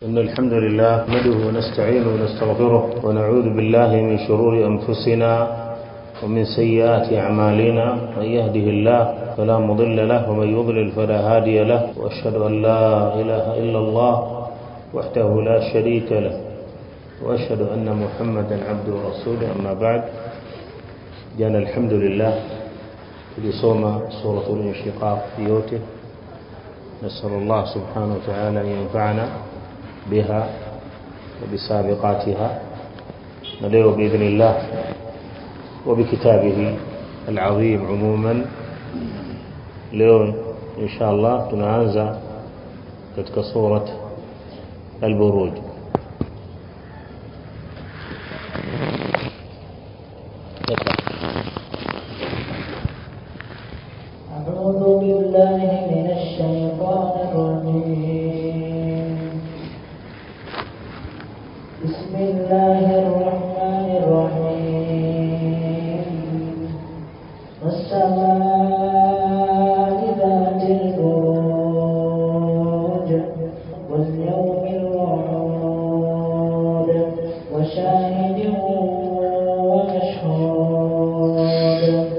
إن الحمد لله نحمده ونستعينه ونستغفره ونعوذ بالله من شرور أنفسنا ومن سيئات أعمالنا من يهده الله فلا مضل له ومن يضلل فلا هادي له وأشهد أن لا إله إلا الله وحده لا شريك له وأشهد أن محمدا عبده ورسوله أما بعد جانا الحمد لله tulisoma suratul inshiqaq yote نسأل الله سبحانه وتعالى أن ينفعنا بها وبسابقاتها ندعو بإذن الله وبكتابه العظيم عموما leo insha Allah tunaanza katika surat al-buruj أعوذ بالله من الشيطان الرجيم بسم الله الرحمن الرحيم والسماء ذات البروج واليوم الموعود وشاهد ومشهود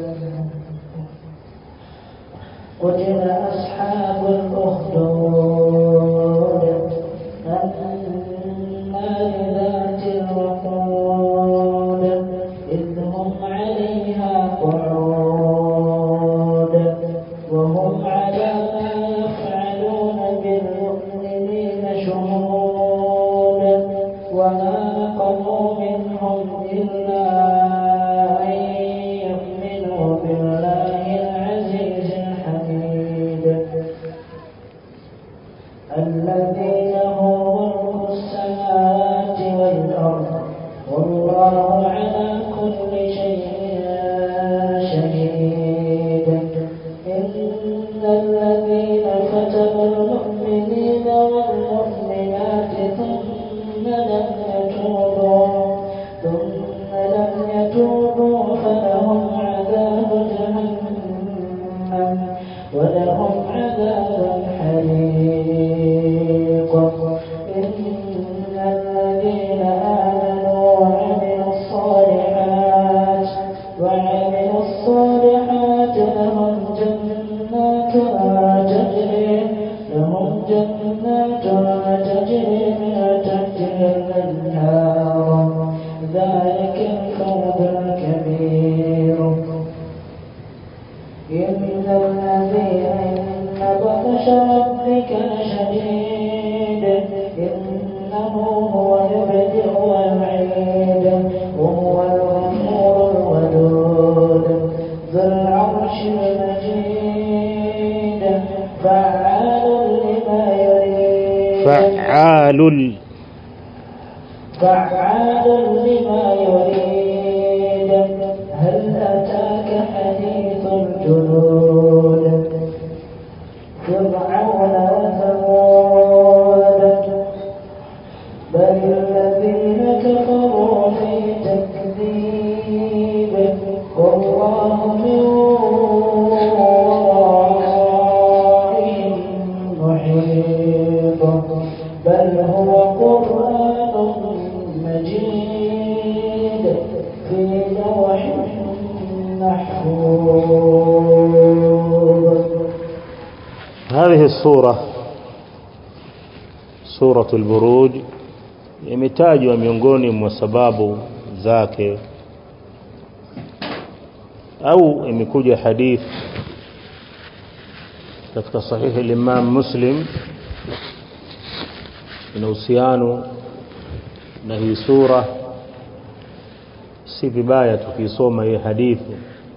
قتل أصحاب الأخدود النار ذات الوقود إذ هم عليها قعود وهم على ما يفعلون بالمؤمنين شهود وما نقموا منهم إلا أن يؤمنوا بالله العزيز الحميد الذي له ملك السماوات والأرض والله على كل شيء شهيد إن الذين فتنوا المؤمنين والمؤمنات ثم لم يتوبوا ثم لم يتوبوا فلهم عذاب جهنم ولهم عذاب الحريق إن الذين آمنوا وعملوا الصالحات وعملوا الصالحات لهم جنات تجري لهم جنات تجري من تحتها الأنهار ذلك الفوز الكبير إن الذين إن بطش ربك لشديد إنه هو يبدئ ويعيد وهو الغفور الودود ذو العرش المجيد فعال لما يريد فعال فعال لما يريد هل أتاك حديث الجنود فرعون وثمود بل الذين كفروا في تكذيب والله من ورائهم محيط بل هو قرآن مجيد في لوح محفوظ هذه السورة سورة البروج imetajwa miongoni mwa sababu zake au imekuja hadith katika sahihi al-Imam Muslim ina uhusiano na hii sura si vibaya tukisoma hii hadithi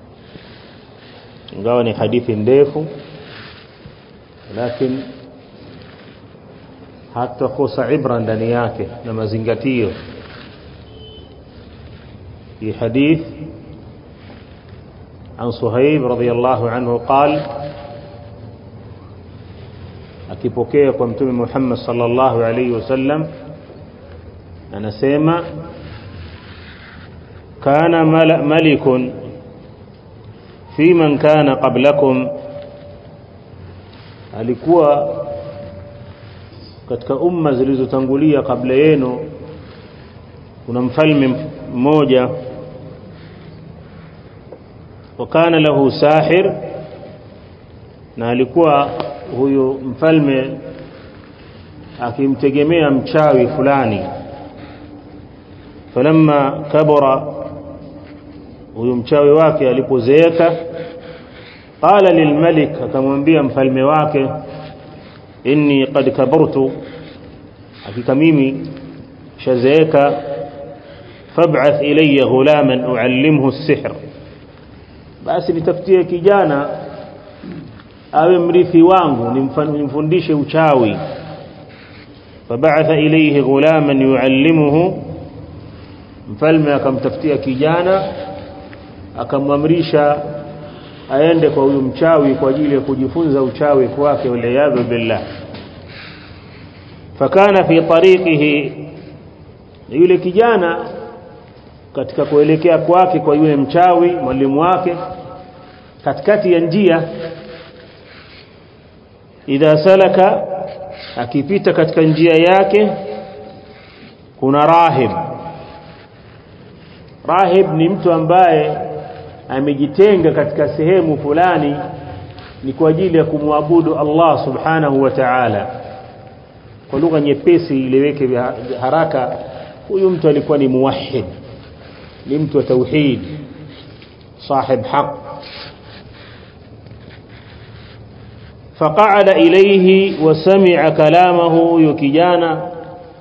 ingawa ni hadithi ndefu lakini hatakosa ibra ndani yake na mazingatio في حديث عن صهيب رضي الله عنه قال akipokea kwa mtume Muhammad sallallahu alaihi wasallam anasema kana malikun fi man kana qablakum alikuwa katika umma zilizotangulia kabla yenu kuna mfalme mmoja wakana lahu sahir na alikuwa huyu mfalme akimtegemea mchawi fulani falamma kabura huyu mchawi wake alipozeeka qala lilmalik akamwambia mfalme wake inni qad kabartu hakika mimi shazeeka fab'ath ilayya ghulaman uallimhu as-sihr basi nitafutie kijana awe mrithi wangu nimfundishe uchawi fab'atha ilayhi ghulaman yuallimuhu mfalme akamtafutia kijana akamwamrisha aende kwa huyu mchawi kwa ajili ya kujifunza uchawi kwake waliyadhu billah fakana fi tariqihi yule kijana katika kuelekea kwake kwa yule mchawi mwalimu wake katikati ya njia idha salaka akipita katika njia yake kuna rahib rahib ni mtu ambaye amejitenga katika sehemu fulani ni kwa ajili ya kumwabudu Allah subhanahu wa ta'ala kwa lugha nyepesi ileweke haraka huyu mtu alikuwa ni muwahhid ni mtu wa tauhid sahib haq فقعد إليه وسمع كلامه يكجانا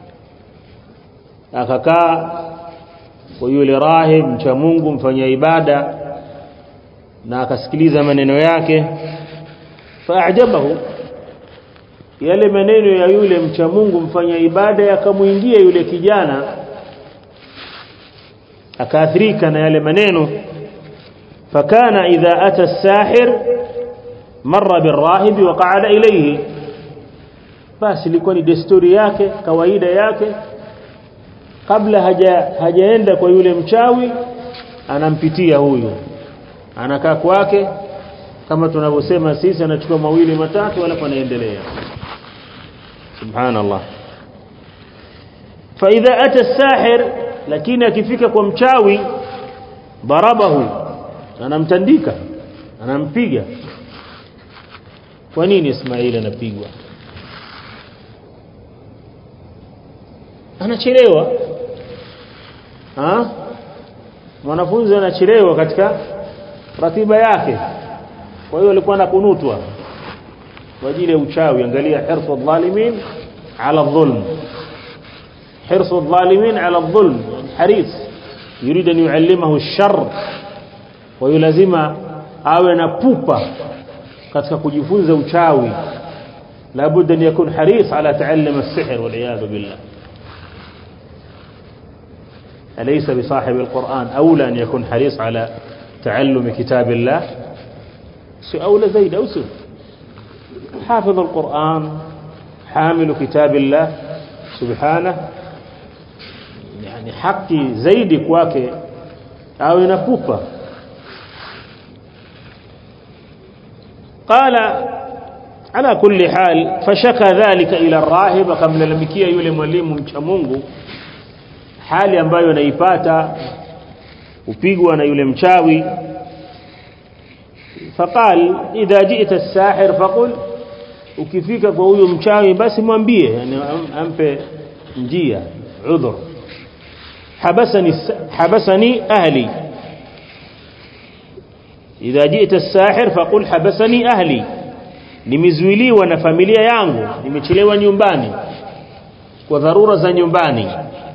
akakaa kwa yule rahib mcha Mungu mfanya ibada na akasikiliza maneno yake faajabahu yale maneno ya yule mcha Mungu mfanya ibada yakamuingia yule kijana akaathirika na yale maneno fakana idha ata as-sahir marra birrahib wa qa'ada ilayhi basi ilikuwa ni desturi yake kawaida yake kabla haja hajaenda kwa yule mchawi anampitia huyu anakaa kwake kama tunavyosema sisi anachukua mawili matatu alafu anaendelea subhanallah fa idha ata as-sahir lakini akifika kwa mchawi darabahu anamtandika anampiga kwa nini Ismail anapigwa anachelewa ha mwanafunzi anachelewa katika ratiba yake kwa hiyo alikuwa anakunutwa kwa ajili ya uchawi angalia hirsu dhalimin ala dhulm hirsu dhalimin ala dhulm haris يريد أن يعلمه الشر ويلزم awe na pupa katika kujifunza uchawi labda ni yakun haris ala ta'allum as-sihr wal iyad billah أليس بصاحب القرآن أولى أن يكون حريص على تعلم كتاب الله أولى زيد أو سن حافظ القرآن حامل كتاب الله سبحانه يعني حقي زيد kwake awe na pupa قال على كل حال فشكى ذلك إلى الراهب akamlalamikia yule mwalimu mcha Mungu hali ambayo naipata upigwa na yule mchawi faqal idha ji'ta as-sahir faqul ukifika kwa huyo mchawi basi mwambie yani ampe njia udhur habasani habasani ahli idha ji'ta as-sahir faqul habasani ahli nimezuiliwa na familia yangu nimechelewa nyumbani kwa dharura za nyumbani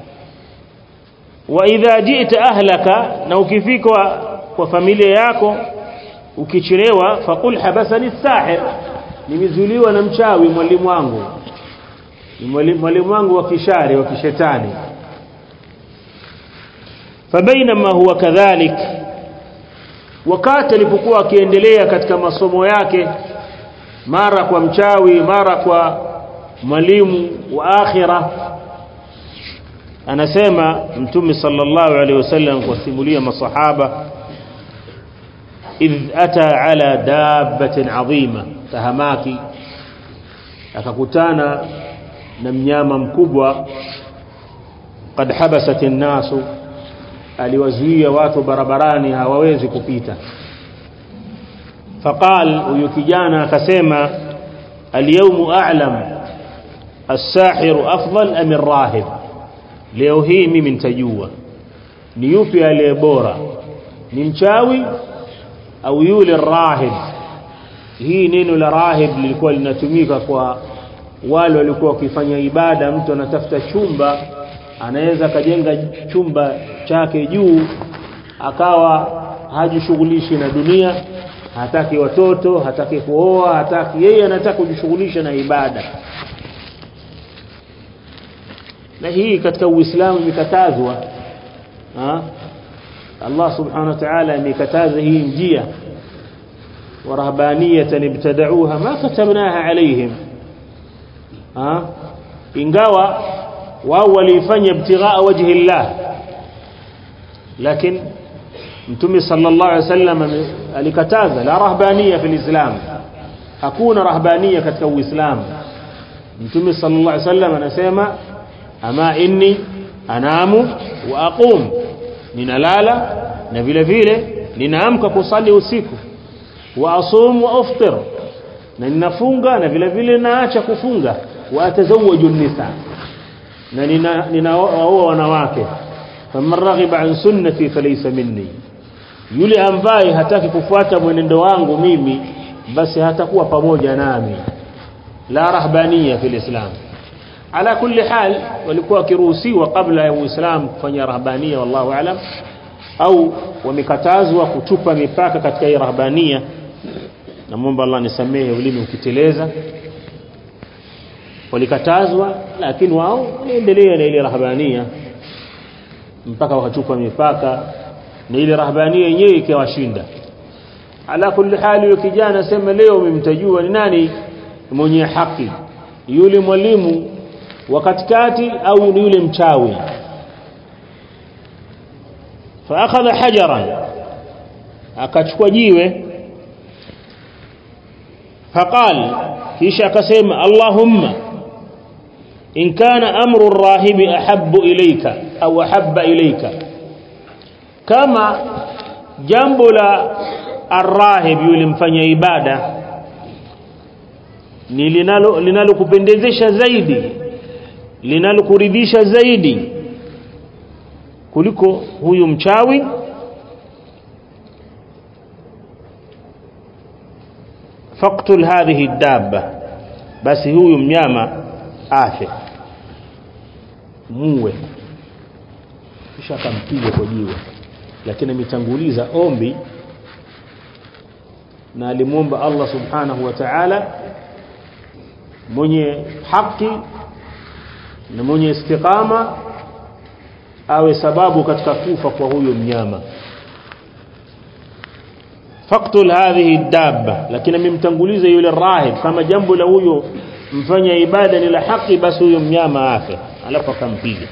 wa idha ji'ta ahlaka na ukifika kwa familia yako ukichelewa faqul habasani as-sahir nimezuiliwa na mchawi mwalimu wangu mwalimu wangu wa kishari wa kishetani fabainama huwa kadhalik wakati alipokuwa akiendelea katika masomo yake mara kwa mchawi mara kwa mwalimu wa akhira anasema mtume sallallahu alaihi wasallam kusimulia masahaba idh ata ala dabbatin adhima tahamaki akakutana na mnyama mkubwa qad habasat an-nasu aliwazuia watu barabarani hawawezi kupita faqal huyo kijana akasema al-yawm a'lam as-sahir afdal am ar-rahib leo hii mimi nitajua ni yupi aliye bora ni mchawi au yule rahib hii neno la rahib lilikuwa linatumika kwa wale walikuwa wakifanya ibada mtu anatafuta chumba anaweza akajenga chumba chake juu akawa hajishughulishi na dunia hataki watoto hataki kuoa hataki yeye anataka kujishughulisha na ibada na hii katika uislamu imekatazwa Allah subhanahu wa ta'ala amekataza hii njia ورهبانيه ابتدعوها ما كتبناها عليهم ها ingawa wao walifanya ibtighaa wajhi Allah lakini mtume sallallahu alaihi wasallam alikataza la rahbaniya fil islam hakuna rahbaniya katika uislamu mtume sallallahu alaihi wasallam anasema ama inni anamu wa aqum ninalala na vile vile ninaamka kusali usiku wa asum wa uftir na ninafunga na vile vile naacha kufunga wa atazawwaju nisa na ninaoa wanawake faman raghiba an sunnati falaysa minni yule ambaye hataki kufuata mwenendo wangu mimi basi hatakuwa pamoja nami la rahbaniya fil islam ala kulli hal walikuwa wakiruhusiwa kabla ya uislamu kufanya rahbaniya wallahu alam au wamekatazwa kuchupa mipaka katika hii rahbaniya namuomba Allah nisamehe ulimi ukiteleza walikatazwa lakini wao waliendelea na ile rahbania mpaka wakachupa mipaka na ile rahbania yenyewe ikawashinda ala kulli hali yule kijana sema leo umemtajua ni nani mwenye haki yule mwalimu wa katikati au ni yule mchawi فاخذ حجرا akachukua jiwe فقال kisha akasema Allahumma in kana amru ar-rahib ahabbu ilayka au ahabba ilayka kama jambo la ar-rahib yule mfanya ibada ni linalo linalokupendezesha zaidi linalokuridhisha zaidi kuliko huyu mchawi faqtul hadhihi dabba basi huyu mnyama afe muwe kisha akampiga kwa jiwe lakini ametanguliza ombi na alimwomba Allah subhanahu wa ta'ala mwenye haki na mwenye istiqama awe sababu katika kufa kwa huyo mnyama faqtul hadhihi dabba lakini amemtanguliza yule rahib kama jambo la huyo mfanya ibada ni la haki basi huyo mnyama afe alafu akampiga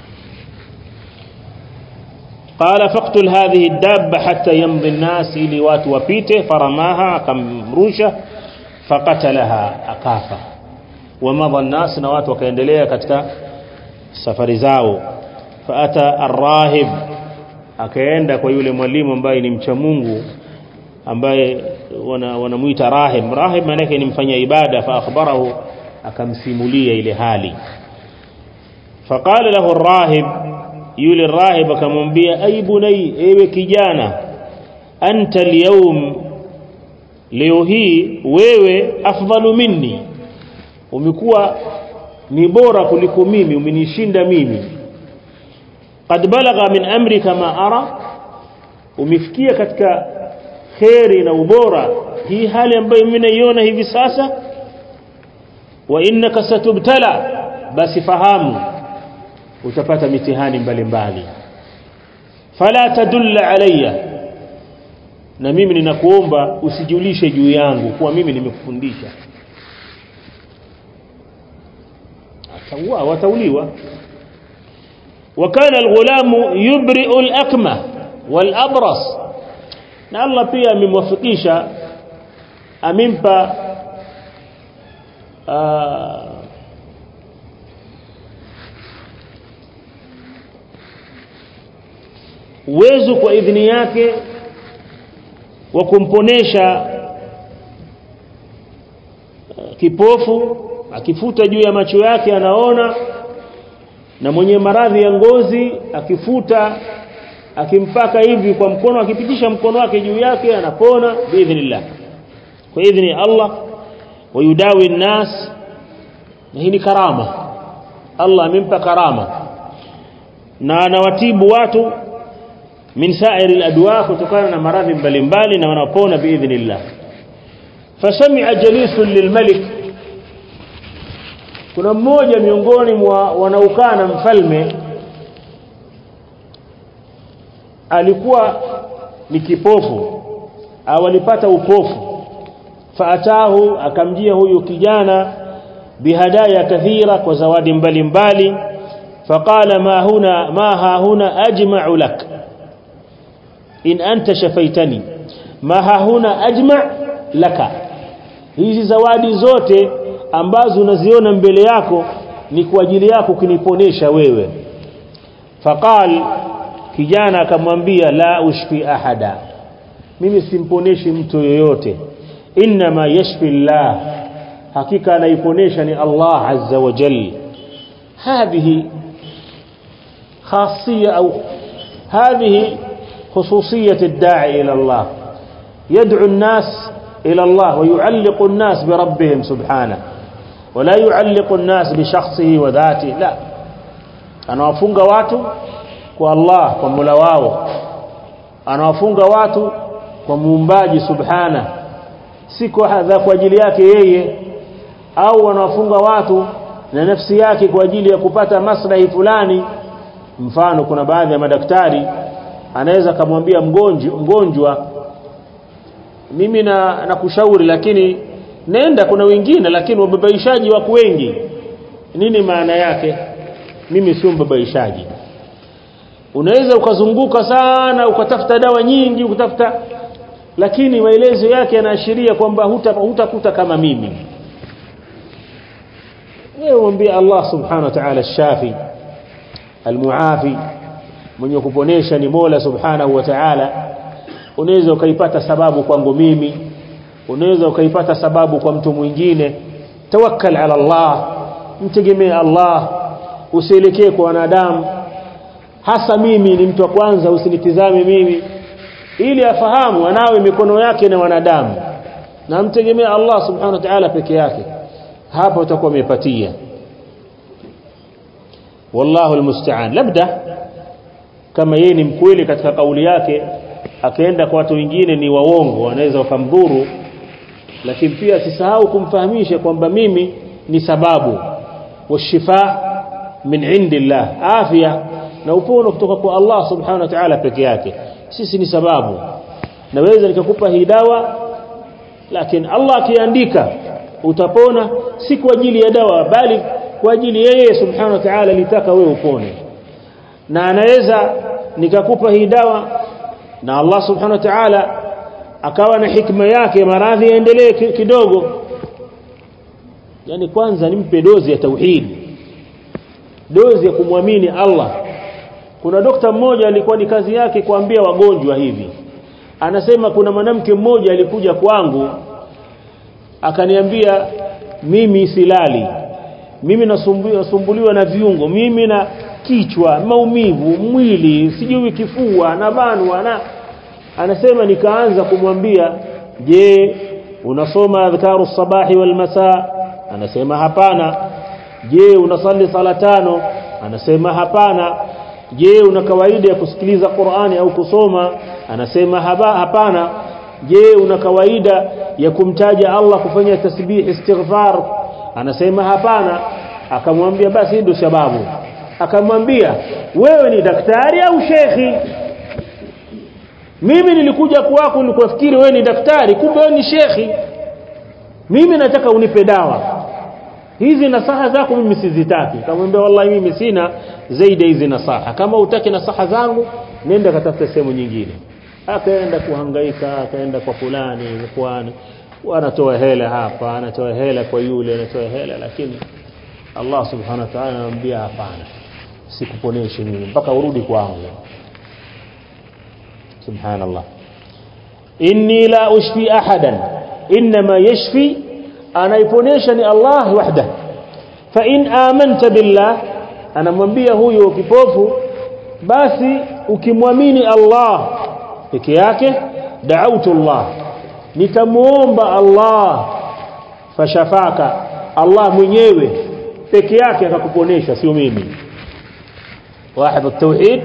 قال فاقتل هذه الدابة حتى يمضي الناس ili watu wapite faramaha akamrusha faqatalaha akafa ومضى الناس na watu wakaendelea katika safari zao faata arrahib akaenda kwa yule mwalimu ambaye ni mcha Mungu ambaye wanamuita wana rahib rahib maana yake ni mfanya ibada fa akhbarahu akamsimulia ile hali faqala lahu arrahib yule rahib akamwambia ay bunay ewe kijana anta alyawm leo hii wewe afdalu minni umekuwa ni bora kuliko mimi umenishinda mimi qad balagha min amrika ma ara umefikia katika khairi na ubora hii hali ambayo mimi naiona hivi sasa wa innaka satubtala basi fahamu utapata mitihani mbalimbali fala tadulla alayya na mimi ninakuomba usijulishe juu yangu kuwa mimi nimekufundisha ataua watauliwa وكان الغلام يبرئ الأكمة والأبرص na Allah pia amemwafikisha amempa uwezo kwa idhini yake wa kumponesha kipofu akifuta juu ya macho yake anaona na mwenye maradhi ya ngozi akifuta akimpaka hivi kwa mkono akipitisha mkono wake juu yake anapona biidhnillah kwa idhni Allah wayudawi nnas na hii ni karama Allah amempa karama na anawatibu watu min sa'iri al-adwa kutokana na maradhi mbalimbali na wanapona biidhnillah fasami'a jalisun lilmalik kuna mmoja miongoni mwa wanaokaa na mfalme alikuwa ni kipofu au alipata upofu faatahu akamjia huyu kijana bihadaya kathira kwa zawadi mbalimbali faqala ma huna ma ha huna ajma'u lak in anta shafaitani ma ha huna ajma' laka hizi zawadi zote ambazo unaziona mbele yako ni kwa ajili yako kuniponesha wewe faqal kijana akamwambia la ushfi ahada mimi simponeshi mtu yoyote inma yashfi Allah hakika anaiponesha ni Allah azza wa jalla هذه خاصية أو هذه خصوصية الداعي إلى الله يدعو الناس إلى الله ويعلق الناس بربهم سبحانه ولا يعلق الناس بشخصه وذاته لا anawafunga watu kwa Allah kwa Mola wao anawafunga watu kwa muumbaji subhana si kwa hadha kwa ajili yake yeye au anawafunga watu na nafsi yake kwa ajili ya kupata maslahi fulani mfano kuna baadhi ya madaktari anaweza kumwambia mgonjwa mgonjwa mimi na nakushauri lakini nenda kuna wengine lakini wababaishaji wako wengi nini maana yake mimi sio mbabaishaji unaweza ukazunguka sana ukatafuta dawa nyingi ukatafuta lakini maelezo yake yanaashiria kwamba hutakuta huta kama mimi wewe mwambie Allah subhanahu wa ta'ala shafi almuafi mwenye kuponesha ni Mola subhanahu wa ta'ala unaweza ukaipata sababu kwangu mimi unaweza ukaipata sababu kwa mtu mwingine tawakkal ala Allah mtegemee Allah usielekee kwa wanadamu hasa mimi ni mtu wa kwanza usinitizame mimi ili afahamu anawe mikono yake na wanadamu na mtegemee Allah subhanahu wa ta'ala peke yake hapo utakuwa umepatia wallahu almusta'an labda kama yeye ni mkweli katika kauli yake akaenda kwa watu wengine ni waongo wanaweza wakamdhuru lakini pia sisahau kumfahamisha kwamba mimi ni sababu washifa min indillah afya na upono kutoka kwa Allah subhanahu wa ta'ala peke yake sisi ni sababu naweza nikakupa hii dawa lakini Allah akiandika utapona si kwa ajili ya dawa bali kwa ajili yeye subhanahu wa ta'ala litaka wewe upone na anaweza nikakupa hii dawa na Allah subhanahu wa ta'ala akawa na hikma yake maradhi yaendelee kidogo yani kwanza nimpe dozi ya tauhid dozi ya kumwamini Allah kuna dokta mmoja alikuwa ni kazi yake kuambia wagonjwa hivi anasema kuna mwanamke mmoja alikuja kwangu akaniambia mimi silali mimi nasumbuliwa na viungo mimi na kichwa maumivu mwili sijui kifua na banwa na anasema nikaanza kumwambia je unasoma adhkaru sabahi wal masaa anasema hapana je unasali sala tano anasema hapana je una kawaida ya kusikiliza Qur'ani au kusoma anasema haba, hapana je una kawaida ya kumtaja Allah kufanya tasbih istighfar anasema hapana akamwambia basi ndio sababu akamwambia wewe ni daktari au shekhi mimi nilikuja kwako nilikufikiri wewe ni daktari kumbe wewe ni shekhi mimi nataka unipe dawa hizi nasaha zako mimi sizitaki kamwambia wallahi mimi sina zaidi hizi nasaha kama utaki nasaha zangu nenda katafuta sehemu nyingine akaenda kuhangaika akaenda kwa fulani kwani wanatoa hela hapa anatoa hela kwa yule anatoa hela lakini Allah subhanahu wa ta'ala anamwambia hapana sikuponeshi mimi mpaka urudi kwangu subhanallah inni la ushfi ahadan inma yashfi anaiponesha ni Allah wahda fa in amanta billah anamwambia huyo kipofu basi ukimwamini Allah peke yake da'autu Allah nitamuomba Allah fashafaka Allah mwenyewe peke yake akakuponesha sio mimi واحد التوحيد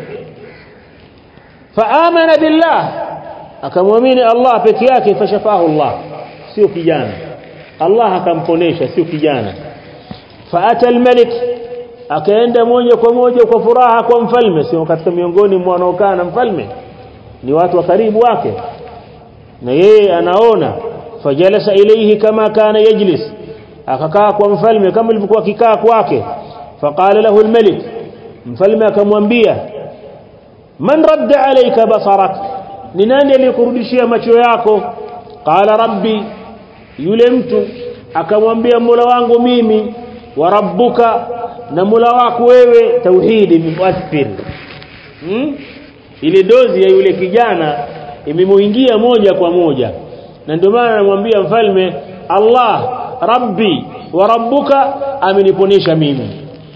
فآمن بالله akamwamini Allah peke yake fashafahu Allah sio kijana Allah akamponesha sio kijana faata almalik akaenda moja kwa moja kwa furaha kwa mfalme sio katika miongoni mwa wanaokaa na mfalme ni watu wa karibu wake na yeye anaona fajalasa ilayhi kama kana yajlis akakaa kwa mfalme kama ilivyokuwa kikaa kwake faqala lahu almalik mfalme akamwambia man radda alayka basarak ni nani aliyekurudishia macho yako qala rabbi yule mtu akamwambia mola wangu mimi wa rabbuka na mola wako wewe tauhidi muathir hmm? ile dozi ya yule kijana imemuingia moja kwa moja na ndio maana anamwambia mfalme Allah rabbi wa rabbuka ameniponesha mimi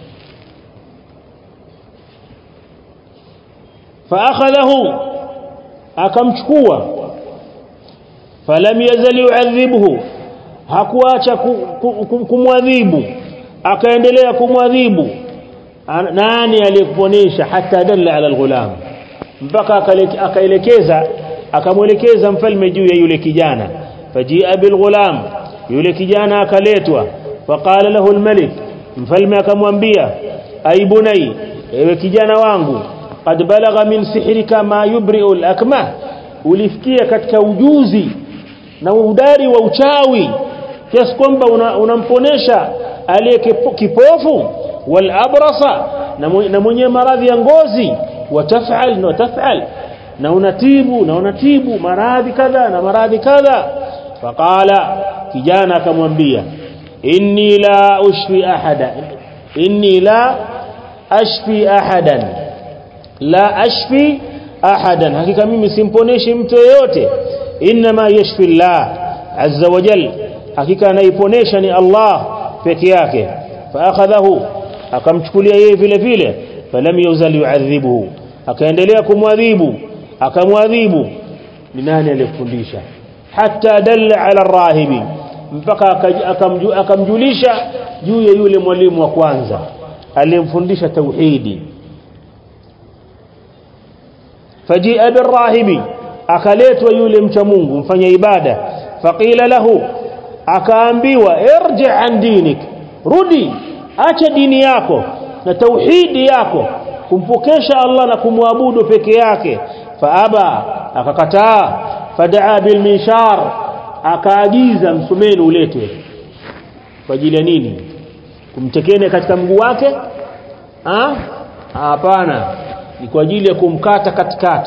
فاخذه akamchukua falam yazal yu'adhibuhu hakuacha kumwadhibu akaendelea kumwadhibu nani aliyekuponesha hata dalla ala alghulam mpaka akaelekeza akamwelekeza mfalme juu ya yule kijana fajia bilghulam yule kijana akaletwa faqala lahu almalik mfalme akamwambia aibunai ewe kijana wangu qad balagha min sihrika ma yubri'u al-akmah ulifikia katika ujuzi na udari wa uchawi kiasi kwamba unamponesha una aliye kipofu wal abrasa na mwenye maradhi ya ngozi watafal na watafal na unatibu na unatibu maradhi kadha na maradhi kadha faqala kijana akamwambia inni la ushfi ahada inni la ashfi ahadan la ashfi ahadan hakika mimi simponeshi mtu yeyote inma yashfi Allah azza wa jal hakika anaiponesha ni Allah peke yake faakhadhahu akamchukulia yeye vile vile falam yuzal yu'adhibuhu akaendelea kumwadhibu akamwadhibu ni nani aliyefundisha hatta dalla ala rahibi mpaka akamjulisha juu ya yule mwalimu wa kwanza aliyemfundisha tauhidi fajia birrahibi akaletwa yule mcha Mungu mfanya ibada faqila lahu akaambiwa irji an dinik rudi acha dini yako na tauhidi yako kumpokesha Allah na kumwabudu peke yake faaba akakataa fadaa bil minshar akaagiza msumeni uletwe kwa ajili ya nini kumtekene katika mguu wake ah hapana ni kwa ajili ya kumkata katikati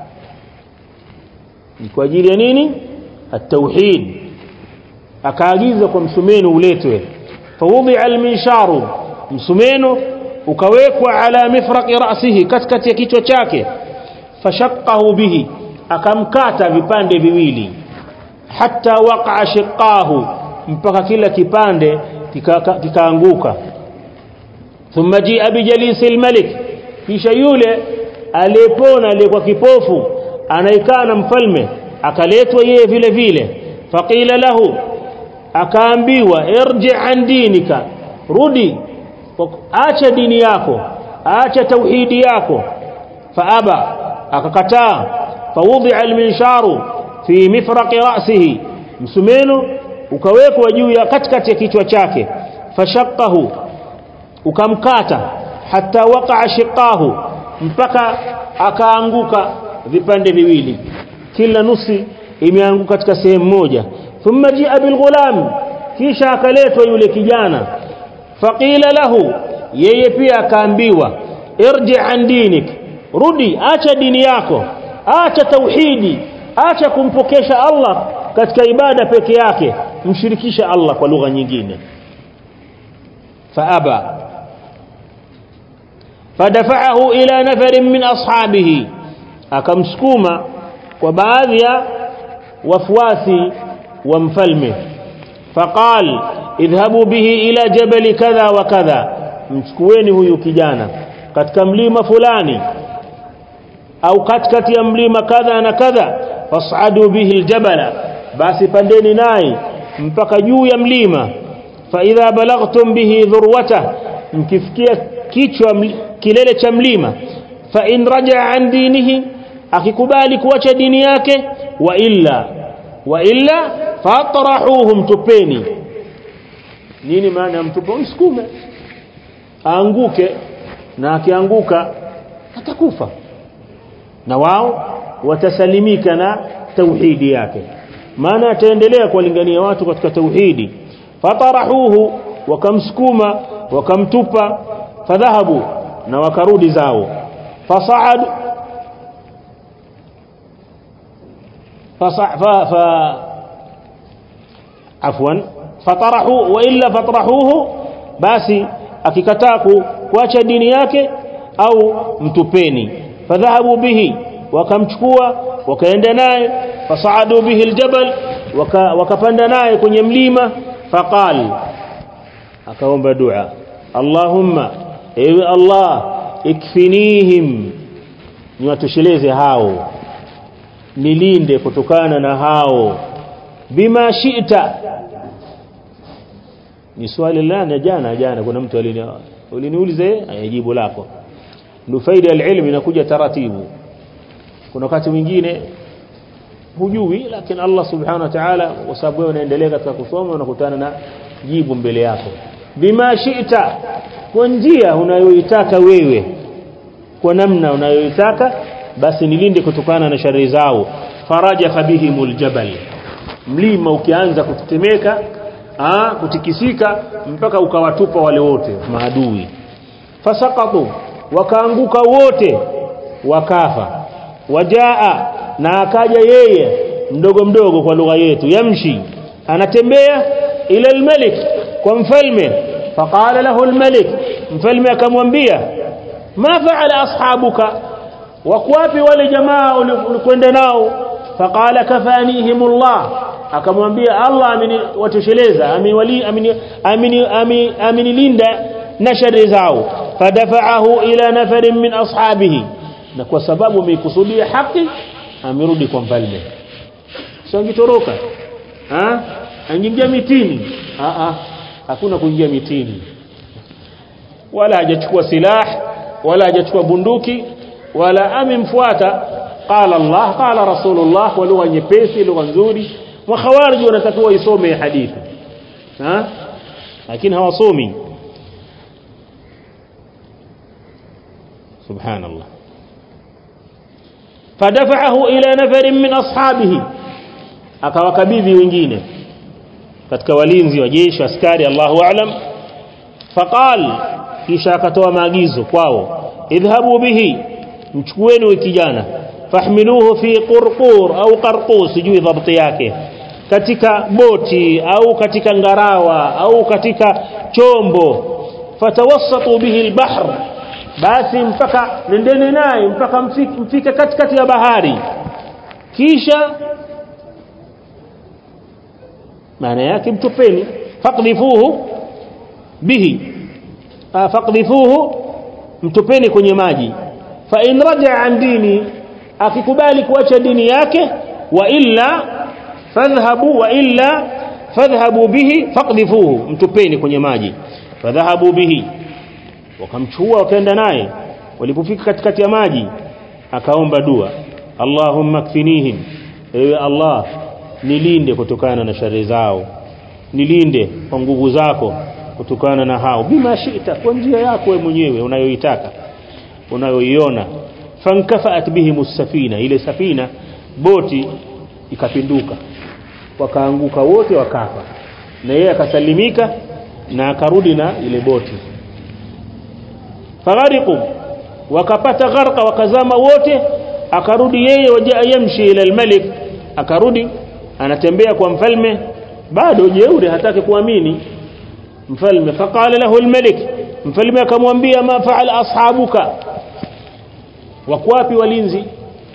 ni kwa ajili ya nini at-tauhid akaagiza kwa msumeno uletwe fawudi'a al-minsharu msumeno ukawekwa ala mifraqi ra'sihi katikati ya kichwa chake fashaqqahu bihi akamkata vipande viwili hatta waqa'a shiqqahu mpaka kila kipande kikaanguka thumma ji'a bijalisi al-malik kisha yule aliyepona aliyekuwa kipofu anaikaa na mfalme akaletwa yeye vile vile faqila lahu akaambiwa irji an dinika rudi acha dini yako acha tauhidi yako faaba akakataa fawudi'a alminsharu fi mifraqi ra'sihi msumeno ukawekwa juu ya katikati ya kichwa chake fashaqahu ukamkata hatta waqa'a shiqahu mpaka akaanguka vipande viwili kila nusi imeanguka katika sehemu moja thumma jia bilghulam kisha akaletwa yule kijana faqila lahu yeye pia akaambiwa irji an dinik rudi acha dini yako acha tauhidi acha kumpokesha Allah katika ibada peke yake mshirikisha Allah kwa lugha nyingine faaba fadafa'ahu ila nafarin min ashabihi akamsukuma kwa baadhi ya wafuasi wa mfalme faqal idhhabu bihi ila jabali kadha wa kadha mchukueni huyu kijana katika mlima fulani au katikati ya mlima kadha na kadha fas'adu bihi aljabala basi pandeni naye mpaka juu ya mlima fa idha balaghtum bihi dhurwata mkifikia kichwa kilele cha mlima fa in raja'a an dinihi akikubali kuacha dini yake wa illa wa illa fatrahuhu mtupeni nini maana ya mtupa msukume aanguke na akianguka atakufa na wao watasalimika na tauhidi yake maana ataendelea kuwalingania watu katika tauhidi fatarahuhu wakamsukuma wakamtupa fadhahabu na wakarudi zao fasaad فصع ف ف عفوا فطرحوا والا فطرحوه basi akikataa kuacha dini yake au mtupeni fadhahabu bihi wakamchukua wakaenda naye fasaadu bihi aljabal wakapanda naye kwenye mlima faqal akaomba dua allahumma ewe allah ikfinihim niwatosheleze hao nilinde kutokana na hao bima shi'ta ni swali la na jana jana kuna mtu alini uliniulize jibu lako ndio faida ya ilmu inakuja taratibu kuna wakati mwingine hujui lakini Allah subhanahu wa ta'ala kwa sababu wewe unaendelea katika kusoma unakutana na jibu mbele yako bima shi'ta kwa njia unayoitaka wewe kwa namna unayoitaka basi nilinde kutokana na shari zao faraja fabihimul jabal mlima ukianza kutetemeka ah kutikisika mpaka ukawatupa wale wote maadui fasaqatu wakaanguka wote wakafa wajaa na akaja yeye mdogo mdogo kwa lugha yetu yamshi anatembea ila almalik kwa mfalme faqala lahu almalik mfalme akamwambia ma faala ashabuka wako wapi wale jamaa ulikwenda nao faqala kafanihimullah akamwambia Allah ameniwatosheleza ameniwali ameni ameni amenilinda na shari zao fadafa'ahu ila nafarin min ashabihi na kwa sababu ameikusudia haki amerudi kwa mfalme sio angitoroka ah angingia mitini ah ah hakuna kuingia mitini wala hajachukua silah wala hajachukua bunduki wala amemfuata qala Allah qala rasulullah kwa lugha nyepesi lugha nzuri wa khawarij wanatakiwa isome hadithi ha lakini hawasomi subhanallah fadafa'ahu ila nafarin min ashabihi akawakabidhi wengine katika walinzi wa jeshi askari Allahu a'lam faqal kisha akatoa maagizo kwao idhhabu bihi mchukueni huyu kijana fahmiluhu fi qurqur au qarqus sijui dhabti yake katika boti au katika ngarawa au katika chombo fatawassatu bihi albahr basi mpaka nendeni naye mpaka mfike, mfike katikati ya bahari kisha maana yake mtupeni faqdhifuhu bihi faqdhifuhu mtupeni kwenye maji fa in raja an dini akikubali kuacha dini yake wa illa fadhhabu wa illa fadhhabu bihi faqdhifuhu mtupeni kwenye maji fadhahabu bihi wakamchukua wakaenda naye walipofika katikati ya maji akaomba dua Allahumma kfinihim ewe Allah nilinde kutokana na shari zao nilinde kwa nguvu zako kutokana na hao bima shita kwa njia yako wewe mwenyewe unayoitaka unayoiona fankafaat bihim safina ile safina boti ikapinduka wakaanguka wote wakafa na yeye akasalimika na akarudi na ile boti faghariqu wakapata gharqa wakazama wote akarudi yeye wajaa yamshi ila almalik akarudi anatembea kwa mfalme bado jeuri hataki kuamini mfalme faqala lahu almalik mfalme akamwambia ma faala ashabuka wako wapi walinzi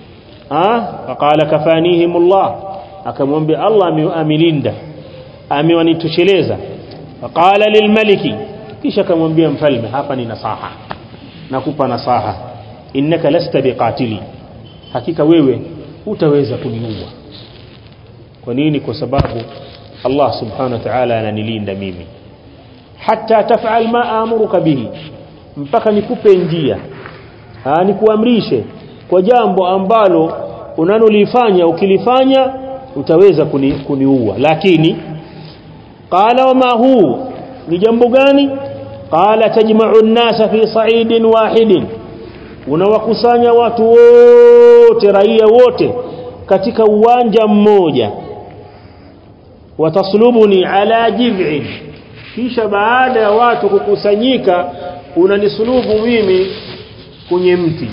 ah faqala kafanihimullah akamwambia Allah amelinda amewanitosheleza faqala lilmaliki kisha akamwambia mfalme hapa ni nasaha nakupa nasaha innaka lasta biqatili hakika wewe utaweza kuniua kwa nini kwa sababu Allah subhanahu wa ta'ala ananilinda mimi hatta taf'al ma amuruka bihi mpaka nikupe njia ah nikuamrishe kwa jambo ambalo unanolifanya ukilifanya utaweza kuni, kuniua lakini qala wama huu ni jambo gani qala tajma'u an-nasa fi sa'idin wahidin unawakusanya watu wote raia wote katika uwanja mmoja wataslubuni ala jiv'in kisha baada ya watu kukusanyika unanisulubu mimi kwenye mti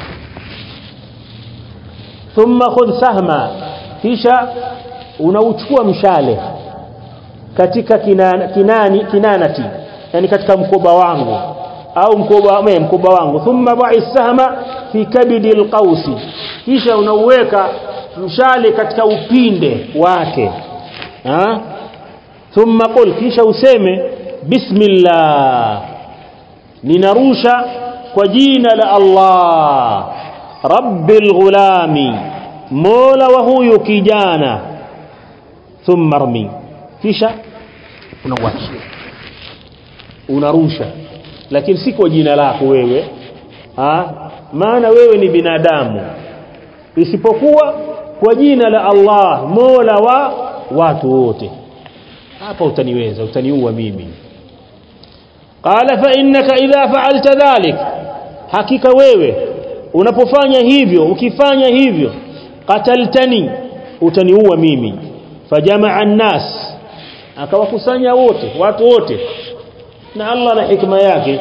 thumma khudh sahma kisha unauchukua mshale katika kinana, kinani kinanati yani katika mkoba wangu au mkoba me, mkoba wangu thumma ba'i sahma fi kabidi alqausi kisha unauweka mshale katika upinde wake ha thumma qul kisha useme bismillah ninarusha kwa jina la Allah rabbil ghulami mola wa huyu kijana thumma rmi kisha unawachia unarusha lakini si kwa jina lako wewe ha? maana wewe ni binadamu isipokuwa kwa jina la Allah mola wa watu wote hapa utaniweza utaniua mimi qala fa innaka idha fa'alta dhalik hakika wewe unapofanya hivyo ukifanya hivyo qataltani utaniua mimi fajamaa an-nas akawakusanya wote watu wote na Allah na hikma yake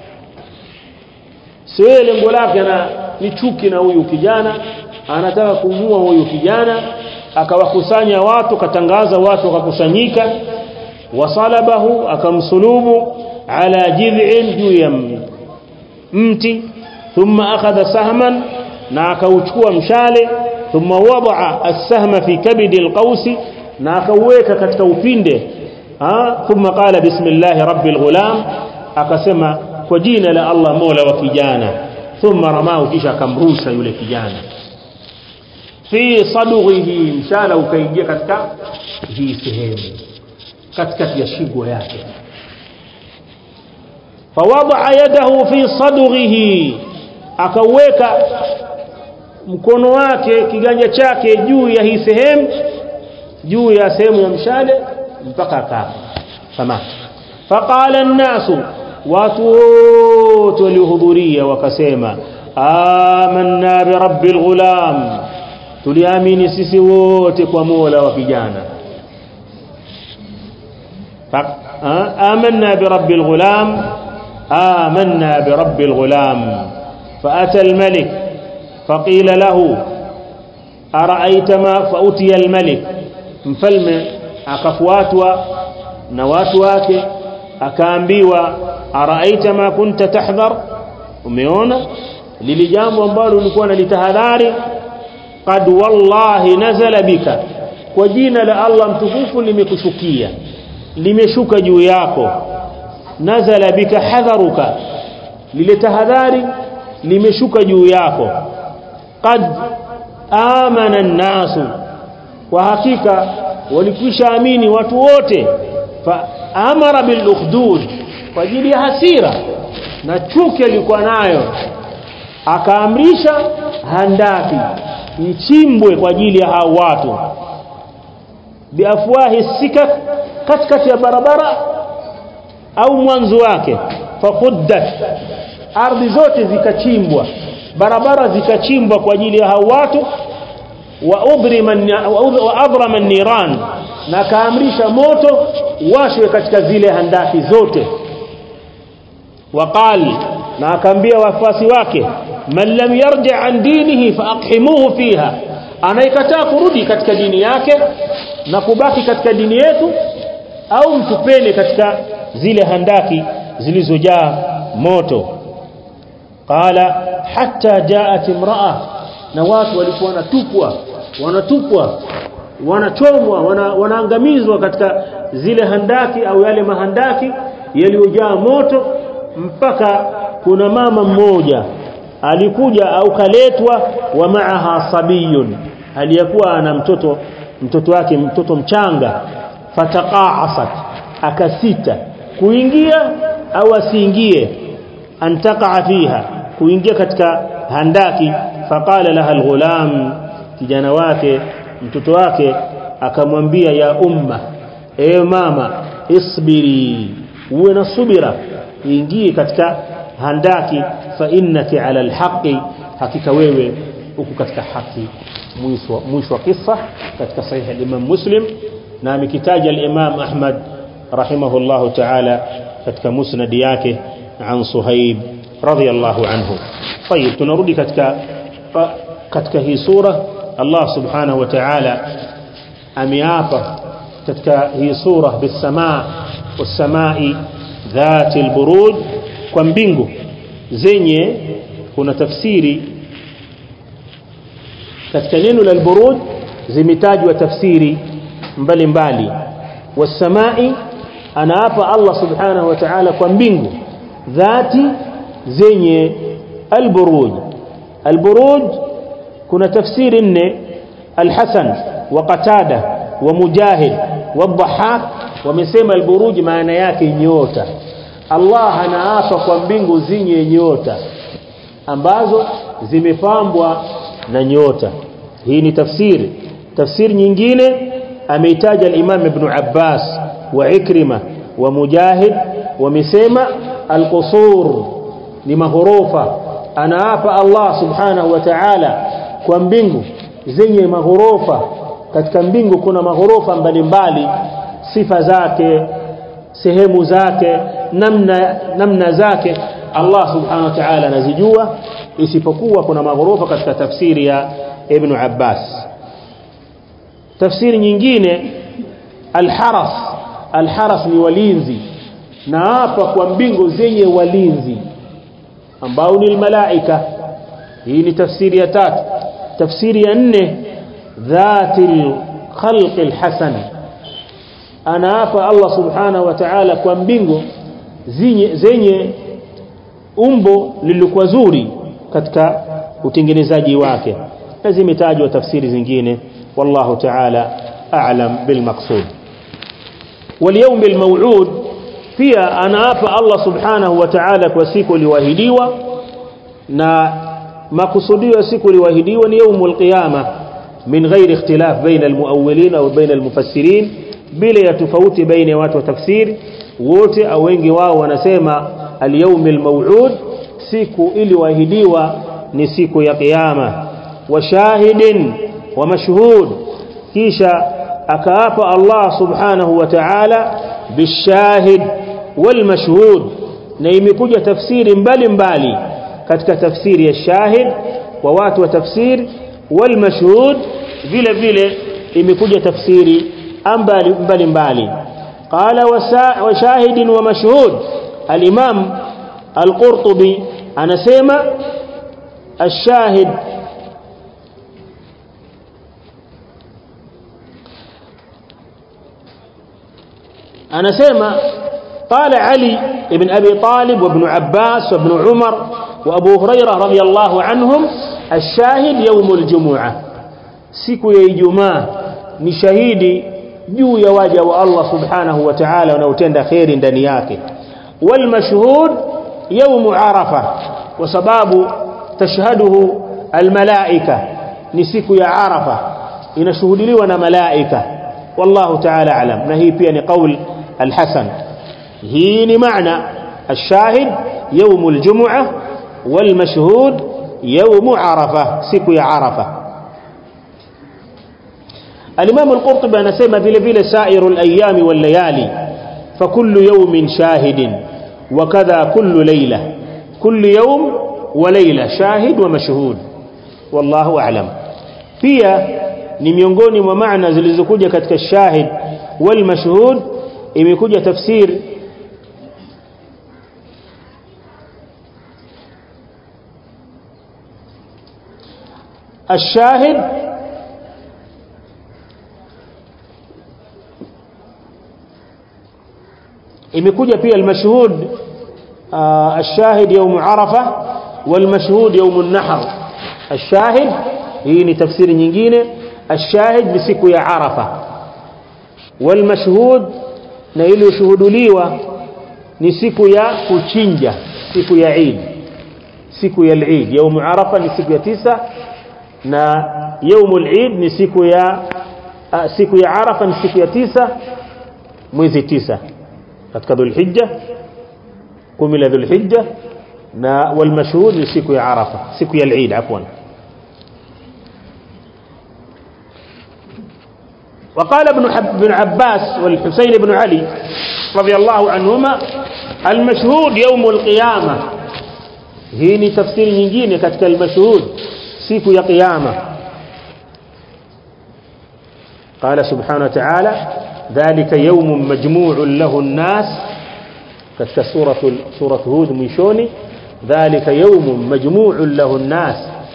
sio lengo lake na ni chuki na huyu kijana anataka kumua huyu kijana akawakusanya watu katangaza watu wakakusanyika wasalabahu akamsulubu ala jid'in juu ya mti thumma akhadha sahman na akauchukua mshale thumma wadaa as-sahma fi kabidi al-qausi na akauweka katika upinde ha thumma qala bismillahi rabbil ghulam akasema kwa jina la Allah mola wa kijana thumma ramahu kisha akamrusha yule kijana fi sadughihi mshala ukaingia katika hii sehemu katikati ya shingo yake fawadaa yadahu fi sadughihi akaweka mkono wake kiganja chake juu ya hii sehemu juu ya sehemu ya mshale mpaka akafa samaki faqala an-nasu watu wote waliohudhuria wakasema amanna bi rabbil ghulam tuliamini sisi wote kwa Mola wa kijana amanna bi rabbil ghulam amanna bi rabbil ghulam فأتى الملك فقيل له أرأيت ما فأتي الملك mfalme akafuatwa na watu wake akaambiwa araaita ma kunta tahdhar umeona lili jambo ambalo ulikuwa nalitahadhari qad wallahi nazala bika kwa jina la Allah mtukufu limekushukia limeshuka juu yako nazala bika hadharuka lile tahadhari limeshuka juu yako qad amana an-nasu kwa hakika walikwisha amini watu wote fa amara bil ukhdud kwa ajili ya hasira na chuki alikuwa nayo akaamrisha handaki ichimbwe kwa ajili ya hao watu biafwahi sikak katikati ya barabara au mwanzo wake fakuddat ardhi zote zikachimbwa barabara zikachimbwa kwa ajili ya hao watu wa udrima wa adrama niran na kaamrisha moto washwe katika zile handaki zote waqal na akaambia wafuasi wake man lam yarji an dinihi faaqhimuhu fiha anaikataa kurudi katika dini yake na kubaki katika dini yetu au mtupeni katika zile handaki zilizojaa moto qala hatta jaat imra'a na watu walikuwa wanatupwa wanatupwa wanachomwa wana, wanaangamizwa katika zile handaki au yale mahandaki yaliyojaa moto mpaka kuna mama mmoja alikuja au kaletwa wa maaha sabiyun aliyekuwa ana mtoto mtoto wake mtoto mchanga fataqaasat akasita kuingia au asiingie antaqaa fiha kuingia katika handaki faqala laha alghulam kijana wake mtoto wake akamwambia ya umma ewe mama isbiri uwe na subira ingie katika handaki fa innaki ala alhaqi hakika wewe uko katika haki mwisho mwisho wa kisa katika sahihi al-Imam Muslim na amekitaja al-Imam Ahmad rahimahullahu ta'ala katika musnad yake an Suhaib radiyallahu anhu طيب tunarudi katika katika hii sura Allah subhanahu wa ta'ala ameapa katika hii sura bisamaa wasamai dhati alburuj kwa mbingu zenye kuna tafsiri katika neno la alburuj zimetajwa tafsiri mbalimbali wasamai anaapa Allah subhanahu wa ta'ala kwa mbingu dhati zenye alburuj alburuj kuna tafsiri nne alhasan wa qatada wa mujahid wa dhahak wamesema alburuj maana yake nyota Allah anaapa kwa mbingu zenye nyota ambazo zimepambwa na nyota hii ni tafsiri tafsiri nyingine ameitaja al-Imam Ibn Abbas wa Ikrima wa Mujahid wamesema al-qusur ni maghorofa anaapa Allah subhanahu wa ta'ala kwa mbingu zenye maghorofa katika mbingu kuna maghorofa mbalimbali sifa zake sehemu zake namna namna zake Allah subhanahu wa ta'ala anazijua isipokuwa kuna maghorofa katika tafsiri ya Ibn Abbas tafsiri nyingine alharas alharas ni walinzi na hapa kwa mbingu zenye walinzi ambao ni malaika hii ni tafsiri ya tatu tafsiri ya nne dhatil khalqi alhasan ana hapa Allah subhanahu wa ta'ala kwa mbingu zenye zenye umbo lilikuwa zuri katika utengenezaji wake na zimetajwa tafsiri zingine wallahu ta'ala a'lam bil maqsud wal yawm al maw'ud pia anaapa Allah subhanahu wa ta'ala kwa siku iliyoahidiwa na makusudio ya siku iliyoahidiwa ni yaumul qiyama min ghairi ikhtilaf baina almuawwilin au baina almufassirin bila ya tofauti baina ya watu wa tafsiri wote au wengi wao wanasema al-yawmil maw'ud siku iliyoahidiwa ni siku ya kiyama wa shahidin wa mashhud kisha akaapa Allah subhanahu wa ta'ala bishahid wal mashhud na imekuja tafsiri mbalimbali katika tafsiri ya shahid wa watu wa tafsiri wal mashhud vile vile imekuja tafsiri mbalimbali qala wa shahidin wa mashhud al-imam al-qurtubi anasema الشاهد anasema قال علي ابن أبي طالب وابن عباس وابن عمر وأبو هريرة رضي الله عنهم الشاهد يوم الجمعة siku ya Ijumaa ni shahidi juu ya waja wa Allah subhanahu wa ta'ala wanaotenda khairi ndani yake wal mashhud yawm arafa kwa sababu tashhaduhu al malaika ni siku ya arafa inashuhudiliwa na malaika wallahu ta'ala alam na hii pia ni qaul al hasan hii ni maana الشاهد يوم الجمعة والمشهود يوم عرفة siku ya arafa الإمام القرطبي anasema vile vile سائر الأيام والليالي فكل يوم شاهد وكذا كل ليلة كل يوم وليلة شاهد ومشهود والله أعلم pia ni miongoni mwa maana zilizokuja katika shahid wal mashhud imekuja tafsir الشاهد imekuja pia almashhud الشاهد يوم عرفة والمشهود يوم النحر الشاهد hii ni tafsiri nyingine الشاهد ni siku ya Arafa والمشهود na ile ushuhuduliwa ni siku ya kuchinja siku ya Eid siku ya Eid يوم عرفة ni siku ya tisa na يوم العيد ni siku ya siku ya Arafa ni siku ya tisa mwezi tisa katika Dhulhijja kumi la Dhulhijja na walmashhud ni siku ya Arafa siku ya Eid afwan وقال ابن حب بن عباس والحسين بن علي رضي الله عنهما المشهود يوم القيامة hii ni tafsiri nyingine katika al-mashhud siku ya kiyama قال سبحانه وتعالى ذلك يوم مجموع له الناس katika sura sura hud mwishoni dhalika yawmun majmu'un lahu an-nas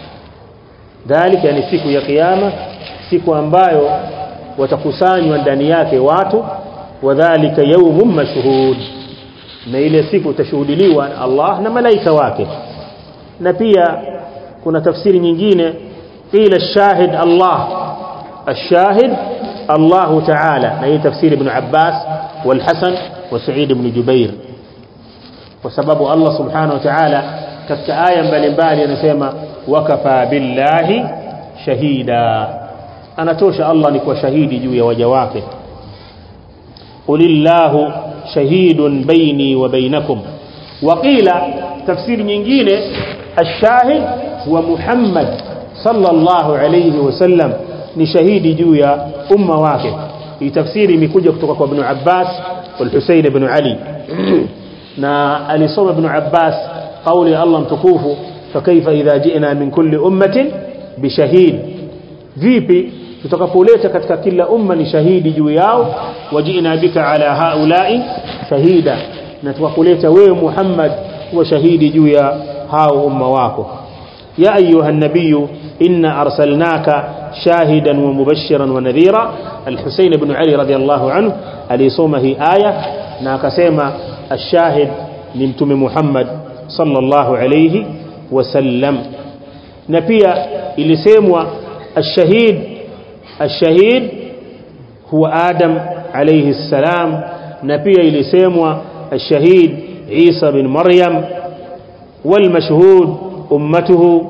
dhalika yani siku ya kiyama siku ambayo watakusanywa ndani yake watu wadhālika yawmun mashhud na ile siku tashuhudiliwa na Allah na malaika wake na pia kuna tafsiri nyingine qila ash-shahid Allah ash-shahid Allah ta'ala na hii tafsiri ibn Abbas والحسن وسعيد بن جبير kwa sababu Allah subhanahu wa ta'ala katika aya mbalimbali anasema wakafa billahi shahida anatosha Allah ni kwa shahidi juu ya waja wake qulillahu shahidun baini wa bainakum waqila tafsiri nyingine ash-shahid wa Muhammad sallallahu alayhi wasallam ni shahidi juu ya umma wake hii tafsiri imekuja kutoka kwa Ibn Abbas wal Husayn ibn Ali na alisoma Ibn Abbas kauli ya Allah mtukufu fakaifa idha ji'na min kulli ummatin bishahid vipi tutakapoleta katika kila umma ni shahidi juu yao waji'na bika ala haula'i shahida na tukakuleta wewe Muhammad kuwa shahidi juu ya hao umma wako ya ayuha nabiy inna arsalnaka shahidan wa mubashiran wa nadhira al-Husayn ibn Ali radiyallahu anhu alisoma hii aya na akasema الشاهد ni mtume Muhammad sallallahu alayhi wasallam na pia ilisemwa الشهيد الشهيد هو آدم عليه السلام na pia ilisemwa الشهيد عيسى بن مريم والمشهود أمته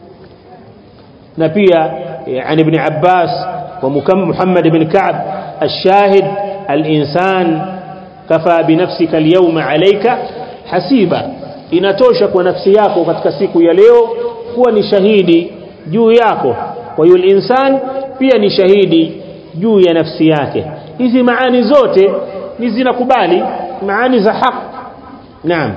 na pia عن ابن عباس ومحمد بن كعب الشاهد الإنسان kafa binafsika alyawma alayka hasiba inatosha kwa nafsi yako katika siku ya leo kuwa ni shahidi juu yako kwa hiyo insan pia ni shahidi juu ya nafsi yake hizi maani zote ni zinakubali maani za haq naam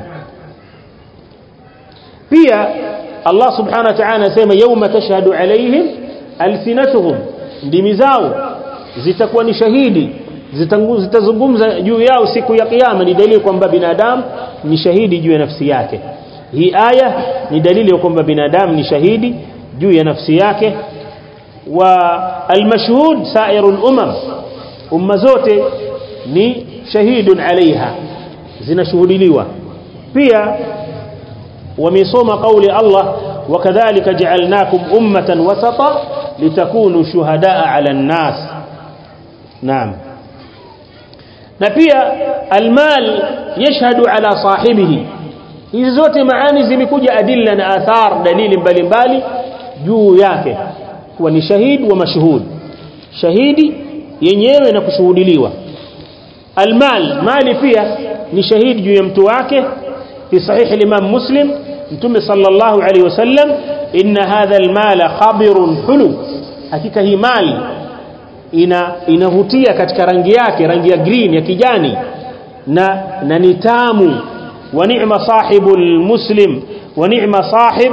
pia Allah subhanahu wa ta'ala anasema yawma tashhadu alayhim alsinatuhum ndimi zao zitakuwa ni shahidi zitazungumza juu yao siku ya kiyama ni dalili kwamba binadamu ni shahidi juu ya nafsi yake hii aya ni dalili ya kwamba binadamu ni shahidi juu ya nafsi yake wa almashhud sairul umam umma zote ni shahidun alaiha zinashuhudiliwa pia wamesoma kauli Allah wakadhalika ja'alnakum ummatan wasata litakunu shuhadaa 'ala an-nas naam na pia almal yashhadu ala sahibihi hizi zote maani zimekuja adilla na athar dalili mbalimbali juu yake kuwa ni shahid wa mashhud shahidi yenyewe na kushuhudiliwa almal mali pia ni shahidi juu ya mtu wake fi sahih al-imam muslim mtume sallallahu alayhi wasallam inna hadha almala khabirun hulu hakika hii mali ina inavutia katika rangi yake rangi ya green ya kijani na na ni tamu wa ni'ma sahibul muslim wa ni'ma sahib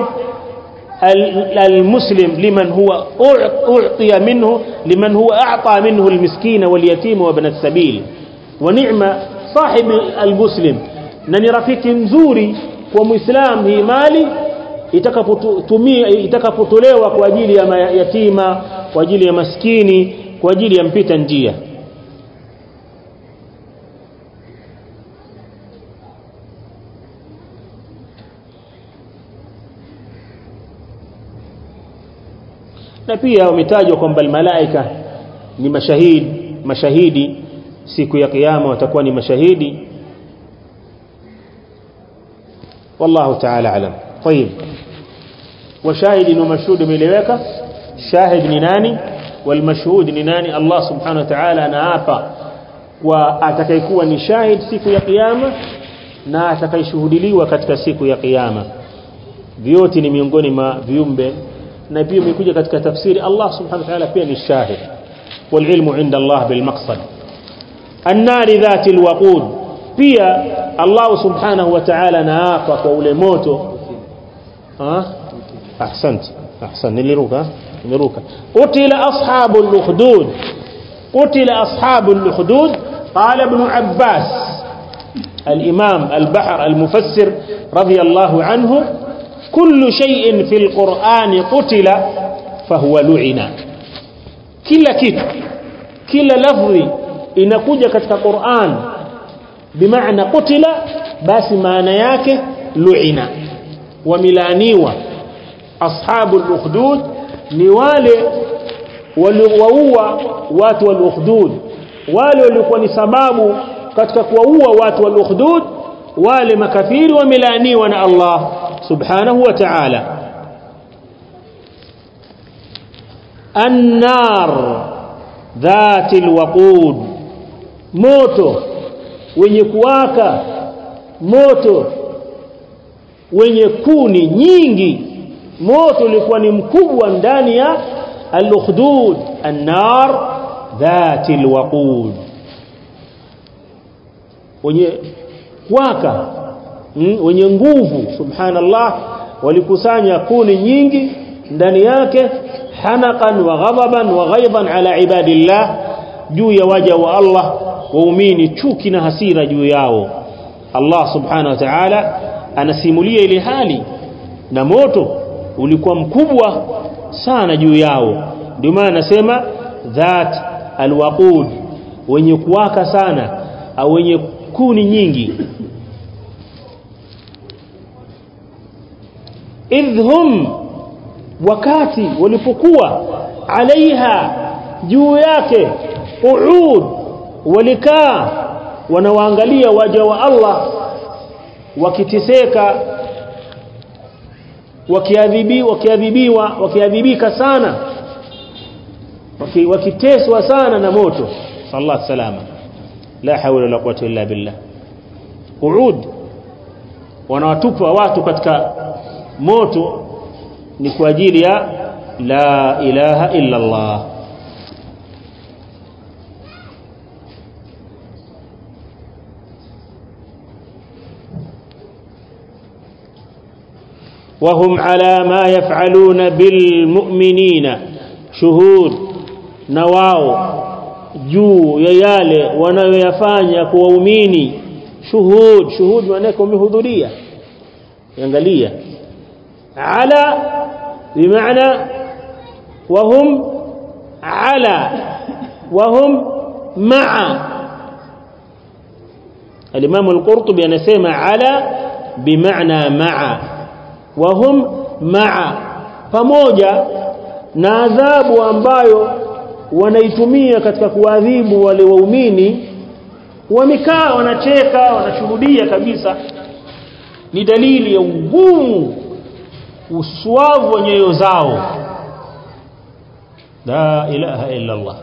المسلم لمن هو أعطي منه لمن هو أعطى منه المسكين واليتيم وابن السبيل ونعم صاحب المسلم نني رفيق مزوري ومسلام هي مالي itakapotumia itakapotolewa kwa ajili ya yatima kwa ajili ya maskini kwa ajili ya mpita njia na pia wametajwa kwamba malaika ni mashahidi mashahidi siku ya kiyama watakuwa ni mashahidi والله تعالى اعلم طيب وشاهد ومشهود ملeweka shahid ni nani والمشهود ni nani Allah subhanahu wa ta'ala anaapa kwa atakayekuwa ni shahid siku ya kiyama na atakayeshuhudiliwa katika siku ya kiyama vyote ni miongoni mwa viumbe na pia imekuja katika tafsiri Allah subhanahu wa ta'ala pia ni shahid والعلم عند الله بالمقصد النار ذات الوقود pia Allah subhanahu wa ta'ala naapa kwa ule moto ah ahsant ahsan niliruka niliruka utila ashabul ukhdud utila ashabul ukhdud qala ibn abbas الإمام البحر المفسر رضي الله عنه كل شيء في القرآن قتل فهو لعن كلا كيت كلا لفظي inakuja katika Qur'an bimaana qutila basi maana yake lu'ina wamilaniwa ashabul ukhdud ni wale waliowaua watu wal ukhdud wale walikuwa ni sababu katika kuwaua watu wal ukhdud wale makafiri wamilaniwa na Allah subhanahu wa ta'ala النار ذات الوقود moto wenye kuwaka moto wenye kuni nyingi moto ulikuwa ni mkubwa ndani ya al-ukhdud an-nar dhati al-waqud wenye kuwaka mm, wenye nguvu subhanallah walikusanya kuni nyingi ndani yake hanaqan wa ghadaban wa ghaidan ala ibadillah juu ya waja wa Allah waumini chuki na hasira juu yao Allah subhanahu wa ta'ala anasimulia ile hali na moto ulikuwa mkubwa sana juu yao ndio maana anasema dhat alwaqud wenye kuwaka sana au wenye kuni nyingi idhum wakati walipokuwa alaiha juu yake qu'ud walikaa wanawaangalia waja wa Allah wakiteseka wakiadhibiwa wakiadhibiwa wakiadhibika sana wakiteswa sana na moto sallallahu salama la hawla wala quwwata illa billah qu'ud wanawatupa watu katika moto ni kwa ajili ya la ilaha illa Allah وهم على ما يفعلون بالمؤمنين شهود نواو juu ya yale wanayoyafanya kwa waumini shuhud shuhud maana yake wamehudhuria angalia ala bimaana wahum ala wahum ma'a al-Imam al-Qurtubi anasema ala bimaana ma'a wahum ma'a pamoja na adhabu ambayo wanaitumia katika kuadhibu wale waumini wamekaa wanacheka wanashuhudia kabisa ni dalili ya ugumu uswavu wa nyoyo zao la ilaha illa Allah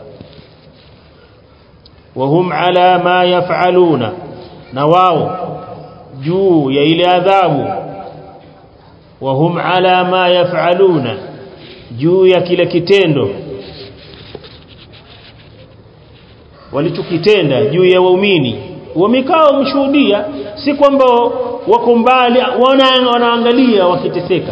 wahum ala ma yaf'aluna na wao juu ya ile adhabu wahum ala ma yaf'aluna juu ya kile kitendo walichokitenda juu ya waumini wamekaa wamshuhudia si kwamba wako mbali wana, wanaangalia wakiteseka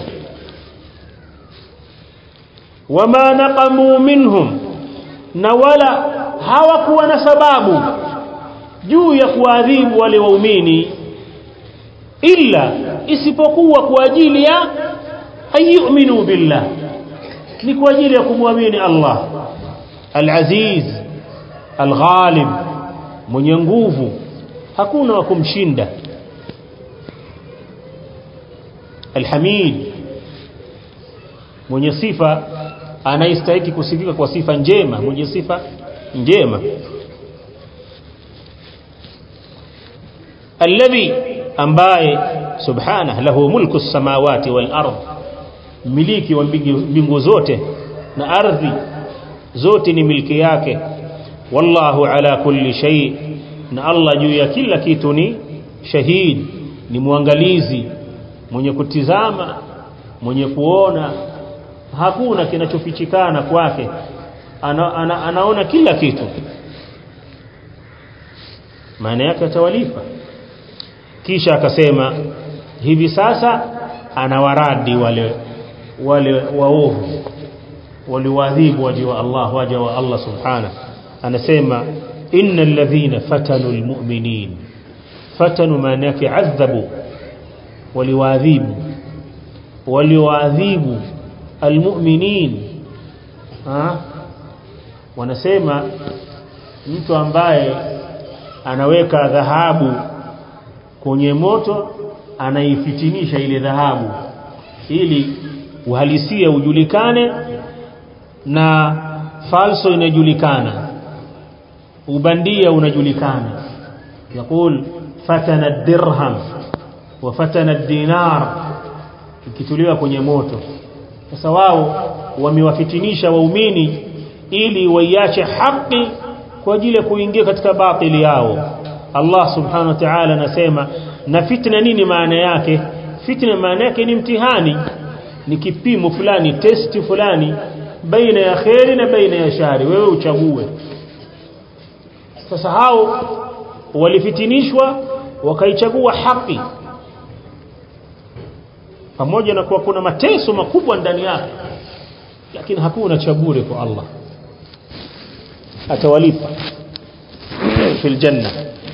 wama naqamu minhum na wala hawakuwa na sababu juu ya kuadhibu wale waumini illa isipokuwa kwa ajili ya ayuminu billah ni kwa ajili ya kumwamini Allah al-aziz al-ghalib mwenye nguvu hakuna wa kumshinda al-hamid mwenye sifa anayestahili kusifika kwa sifa njema mwenye sifa njema alladhi ambaye subhanahu lahu mulku samawati wal ard miliki wa mbingu zote na ardhi zote ni milki yake wallahu ala kulli shay na Allah juu ya kila kitu ni shahid ni mwangalizi mwenye kutizama mwenye kuona hakuna kinachofichikana kwake ana, ana, anaona kila kitu maana yake atawalipa kisha akasema hivi sasa anawaradi wale wale waovu waliwaadhibu waja wa Allah waja wa Allah subhanahu anasema innal ladhina fatanu almu'minin fatanu maana yake adhabu waliwaadhibu waliwaadhibu almu'minin ha wanasema mtu ambaye anaweka dhahabu kwenye moto anaifitinisha ile dhahabu ili uhalisia ujulikane na falso inajulikana ubandia unajulikana yakul fatana dirham wa fatana dinar ikituliwa kwenye moto sasa wao wamewafitinisha waumini ili waiache haki kwa ajili ya kuingia katika batili yao Allah subhanahu wa ta'ala anasema na fitna nini maana yake fitna maana yake ni mtihani ni kipimo fulani testi fulani baina ya kheri na baina ya shari wewe uchague sasa hao walifitinishwa wakaichagua haki pamoja na kuwa kuna mateso makubwa ndani yake lakini hakuna cha bure kwa Allah atawalipa في الجنة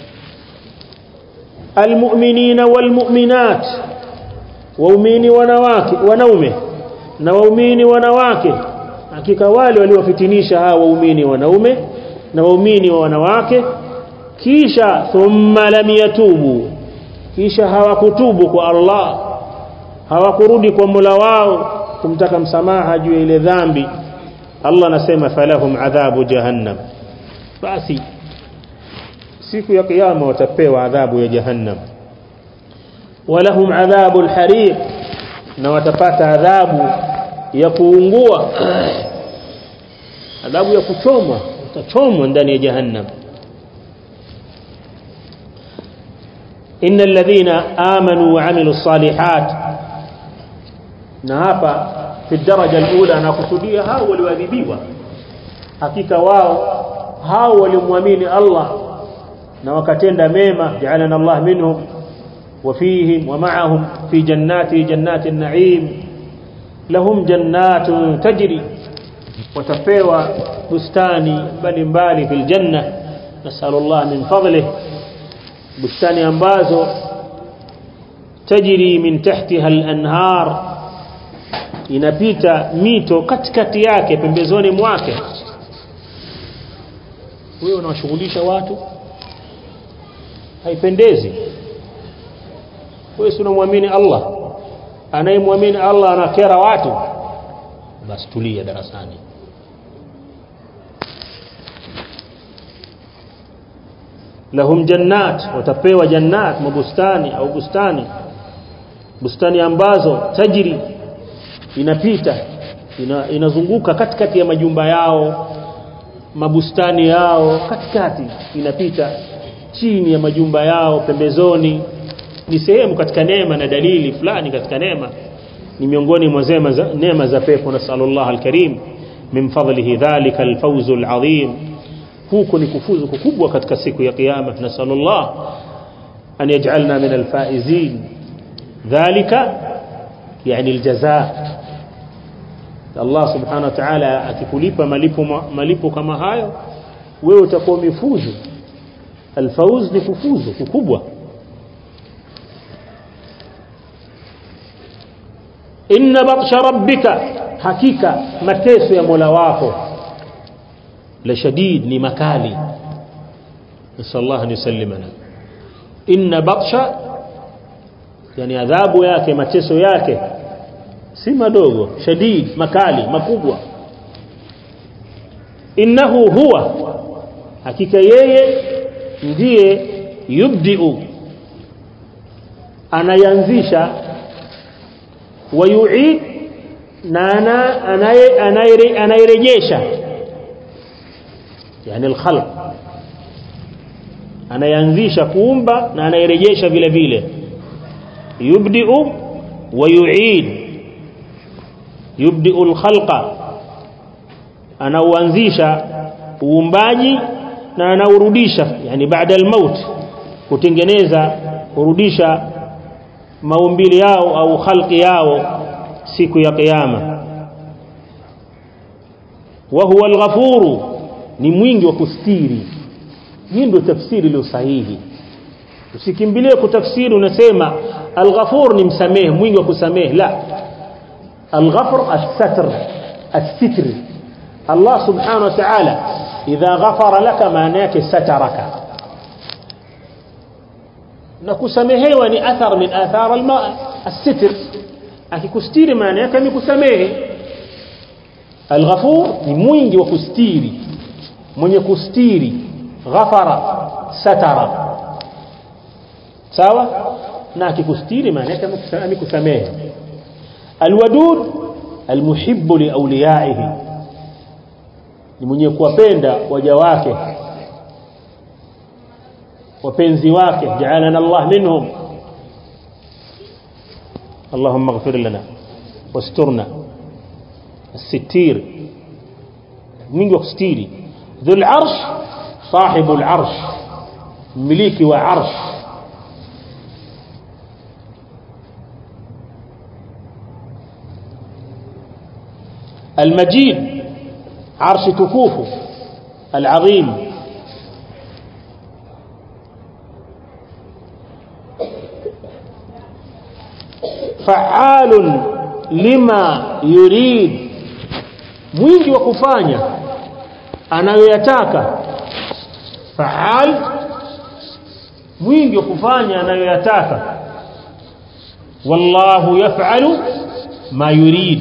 المؤمنين والمؤمنات waumini wanawake wanaume na waumini wanawake hakika wale waliowafitinisha hawa waumini wanaume na waumini wa wanawake kisha thumma lam yatubu kisha hawakutubu kwa Allah hawakurudi kwa Mola wao kumtaka msamaha juu ya ile dhambi Allah anasema falahum adhabu jahannam basi siku ya kiyama watapewa adhabu ya jahannam walahum adhabu alhariq na watapata adhabu ya kuungua adhabu ya kuchomwa utachomwa ndani ya jahannam innal ladhina amanu wa amilu salihat na hapa fi daraja alula anakusudia hao walioadhibiwa hakika wao hao waliomwamini Allah na wakatenda mema ja'alana Allah minhum وفيهم ومعهم في جنات جنات النعيم لهم جنات تجري وتفيوا بستاني mbalimbali في الجنة نسأل الله من فضله بستاني ambazo تجري من تحتها الأنهار inapita mito katikati yake pembezoni mwake wewe unawashughulisha watu haipendezi wewe si unamwamini Allah anayemwamini Allah anakera watu basi tulia darasani lahum jannat watapewa jannat mabustani au bustani bustani ambazo tajiri inapita ina, inazunguka katikati ya majumba yao mabustani yao katikati inapita chini ya majumba yao pembezoni ni sehemu katika neema na dalili fulani katika neema ni miongoni mwa zema za neema za pepo na sallallahu alkarim min fadlihi dhalika alfawz alazim huko ni kufuzu kukubwa katika siku ya kiyama na sallallahu an yaj'alna min alfaizin dhalika yani aljazaa Allah subhanahu wa ta'ala akikulipa malipo malipo kama hayo wewe utakuwa umefuzu alfawz ni kufuzu kukubwa inna batsha rabbika hakika mateso ya Mola wako la shadid ni makali nasallallahu an yusallimana inna batsha yani adhabu yake mateso yake si madogo shadid makali makubwa innahu huwa hakika yeye ndiye yubdiu anayanzisha wayuid na anayerejesha yani alkhalq anayanzisha kuumba na anayerejesha vile vile yubdiu wayuid yubdiu alkhalqa anauanzisha uumbaji na anaurudisha yani baada almaut kutengeneza kurudisha maumbili yao au khalqi yao siku ya kiyama wa huwa alghafuru ni mwingi wa kustiri hii ndio tafsiri iliyo sahihi usikimbilie kutafsiri unasema alghafur ni msamehe mwingi wa kusamehe la alghafur as-satr as-sitr Allah subhanahu wa ta'ala idha ghafara laka maana yake sataraka na kusamehewa ni athar min athar alma as-sitr akikustiri maana yake ni kusamehe alghafur ni mwingi wa kustiri mwenye kustiri ghafara satara sawa na akikustiri maana yake amekusamehe alwadud almuhibbu liawliyaihi ni mwenye kuwapenda waja wake wapenzi wake ja'alana Allah minhum اللهم اغفر لنا واسترنا الستير من يستيري ذو العرش صاحب العرش مليكي وعرش المجيد عرش تكوفه العظيم فعال لما يريد mwingi wa kufanya anayoyataka faal mwingi wa kufanya anayoyataka wallahu yaf'alu ma yurid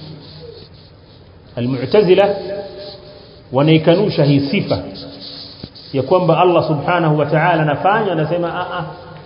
almu'tazila wanaikanusha hii sifa ya kwamba Allah subhanahu wa ta'ala anafanya anasema a a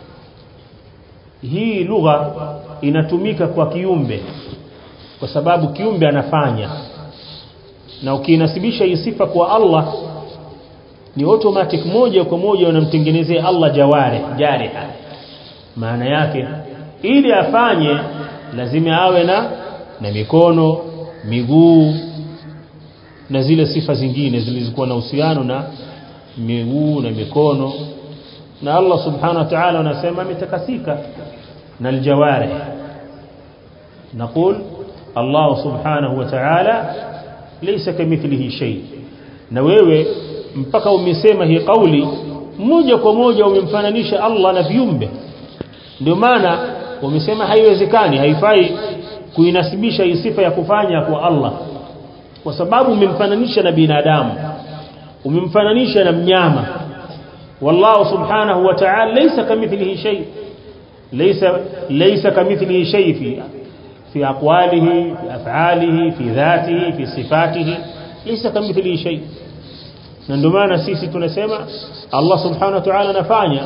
hii lugha inatumika kwa kiumbe kwa sababu kiumbe anafanya na ukiinasibisha hii sifa kwa Allah ni automatic moja kwa moja unamtengenezea Allah jawari jariha maana yake ili afanye lazima awe na na mikono miguu na zile sifa zingine zilizokuwa na uhusiano na miguu na mikono na Allah subhanahu wa ta'ala anasema ametakasika na aljawarih نقول الله سبحانه وتعالى ليس كمثله شيء na wewe mpaka umesema hii kauli moja kwa moja umemfananisha Allah na viumbe ndio maana umesema haiwezekani haifai kuinasibisha hii sifa ya kufanya kwa Allah kwa sababu umemfananisha na binadamu umemfananisha na mnyama wallahu subhanahu wa ta'ala laysa kamithlihi shay laysa laysa kamithlihi shay fi في أقواله في أفعاله في ذاته في صفاته ليس كمثله شيء ndio maana sisi tunasema Allah subhanahu wa ta'ala anafanya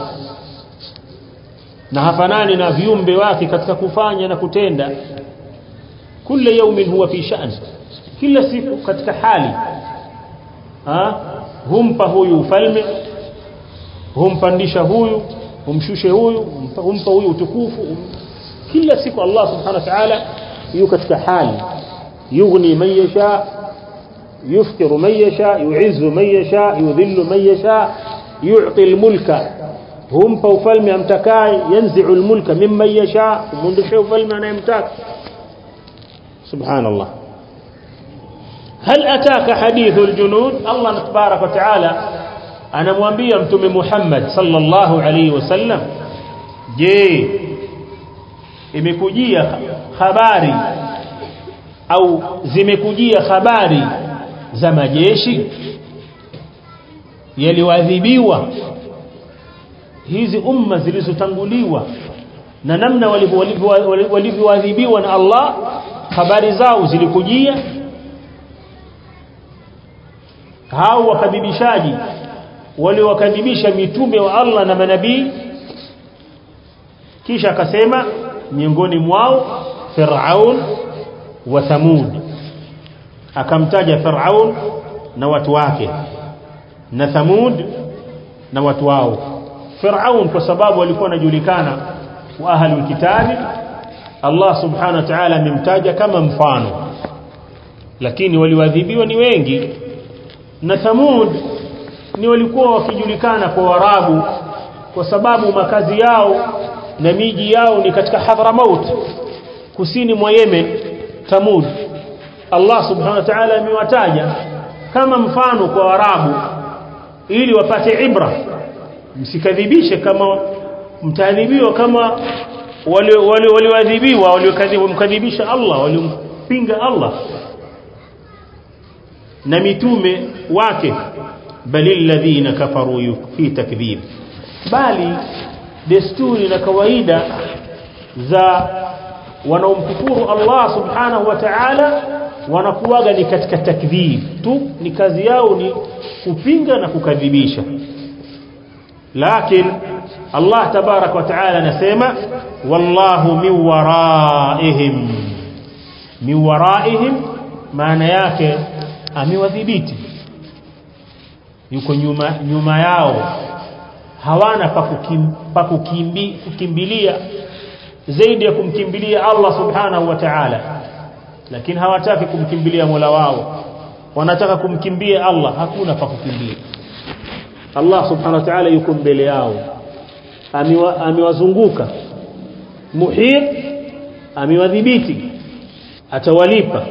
na hafanani na viumbe wake katika kufanya na kutenda kila yaumin huwa fi sha'n kila siku katika hali ha humpa huyu ufalme humpandisha huyu humshushe huyu humpa huyu utukufu kila siku Allah subhanahu wa ta'ala yuko katika hali yughni man yasha yufkiru man yasha yu'izzu man yasha yudhillu man yasha yu'ti al-mulka humpa ufalme amtakaye yanzi'u al-mulka mimman yasha kumundisha ufalme anayemtaka subhanallah هل أتاك حديث الجنود الله تبارك وتعالى أنا موambia mtume Muhammad sallallahu alayhi wasallam je imekujia habari au zimekujia habari za majeshi yaliwadhibiwa hizi umma zilizotanguliwa na namna walivyoadhibiwa na Allah habari zao zilikujia hao wakadhibishaji waliowakadhibisha mitume wa Allah na manabii kisha akasema miongoni mwao Firaun wa Thamud akamtaja Firaun na watu wake na Thamud na watu wao Firaun kwa sababu walikuwa wanajulikana wa ahlul kitabi Allah subhanahu wa ta'ala amemtaja kama mfano lakini waliwadhibiwa ni wengi na Thamud ni walikuwa wakijulikana kwa Warabu kwa sababu makazi yao na miji yao ni katika Hadramaut kusini mwa Yemen Thamud Allah subhanahu wa ta'ala amewataja kama mfano kwa Warabu ili wapate ibra msikadhibishe kama mtaadhibiwa kama wale wale walioadhibiwa waliokadhibisha Allah waliompinga Allah na mitume wake bali alladhina kafaru fi takdhib bali desturi na kawaida za wanaomkufuru Allah subhanahu wa ta'ala wanakuwaga ni katika takdhib tu ni kazi yao ni kupinga na kukadhibisha lakini Allah tabarak wa ta'ala anasema wallahu min waraihim min waraihim maana yake amewadhibiti yuko nyuma nyuma yao hawana pa kukim, pa kukimbi, kukimbilia zaidi ya kumkimbilia Allah subhanahu wa ta'ala lakini hawataki kumkimbilia Mola wao wanataka kumkimbia Allah hakuna pa kukimbia Allah subhanahu wa ta'ala yuko mbele yao amewazunguka muhit amewadhibiti atawalipa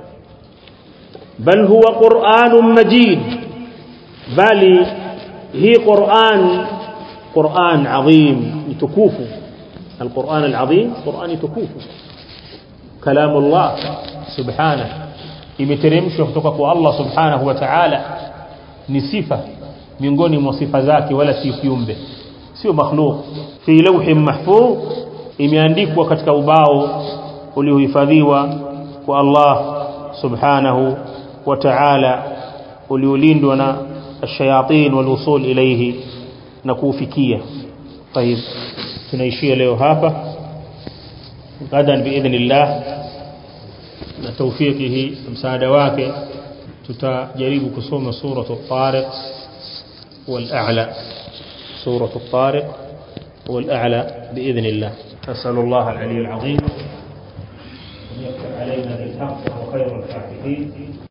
bal huwa qur'anun majid bali hii qur'an qur'an adhim mtukufu القرآن العظيم قرآن tukufu كلام الله سبحانه imeteremshwa kutoka kwa Allah subhanahu wa ta'ala ni sifa miongoni mwa sifa zake wala si kiumbe sio makhluq fi lawhin mahfuz imeandikwa katika ubao uliohifadhiwa kwa Allah subhanahu wa ta'ala uliolindwa na ash-shayatin wal usul ilayhi na kufikia طيب tunaishia leo hapa gadan biidhnillah na tawfikihi msaada wake tutajaribu kusoma suratu at-tariq wal-a'la suratu at-tariq wal-a'la biidhnillah أسأل الله العلي العظيم أن يفتح علينا بالحق وخير الفاتحين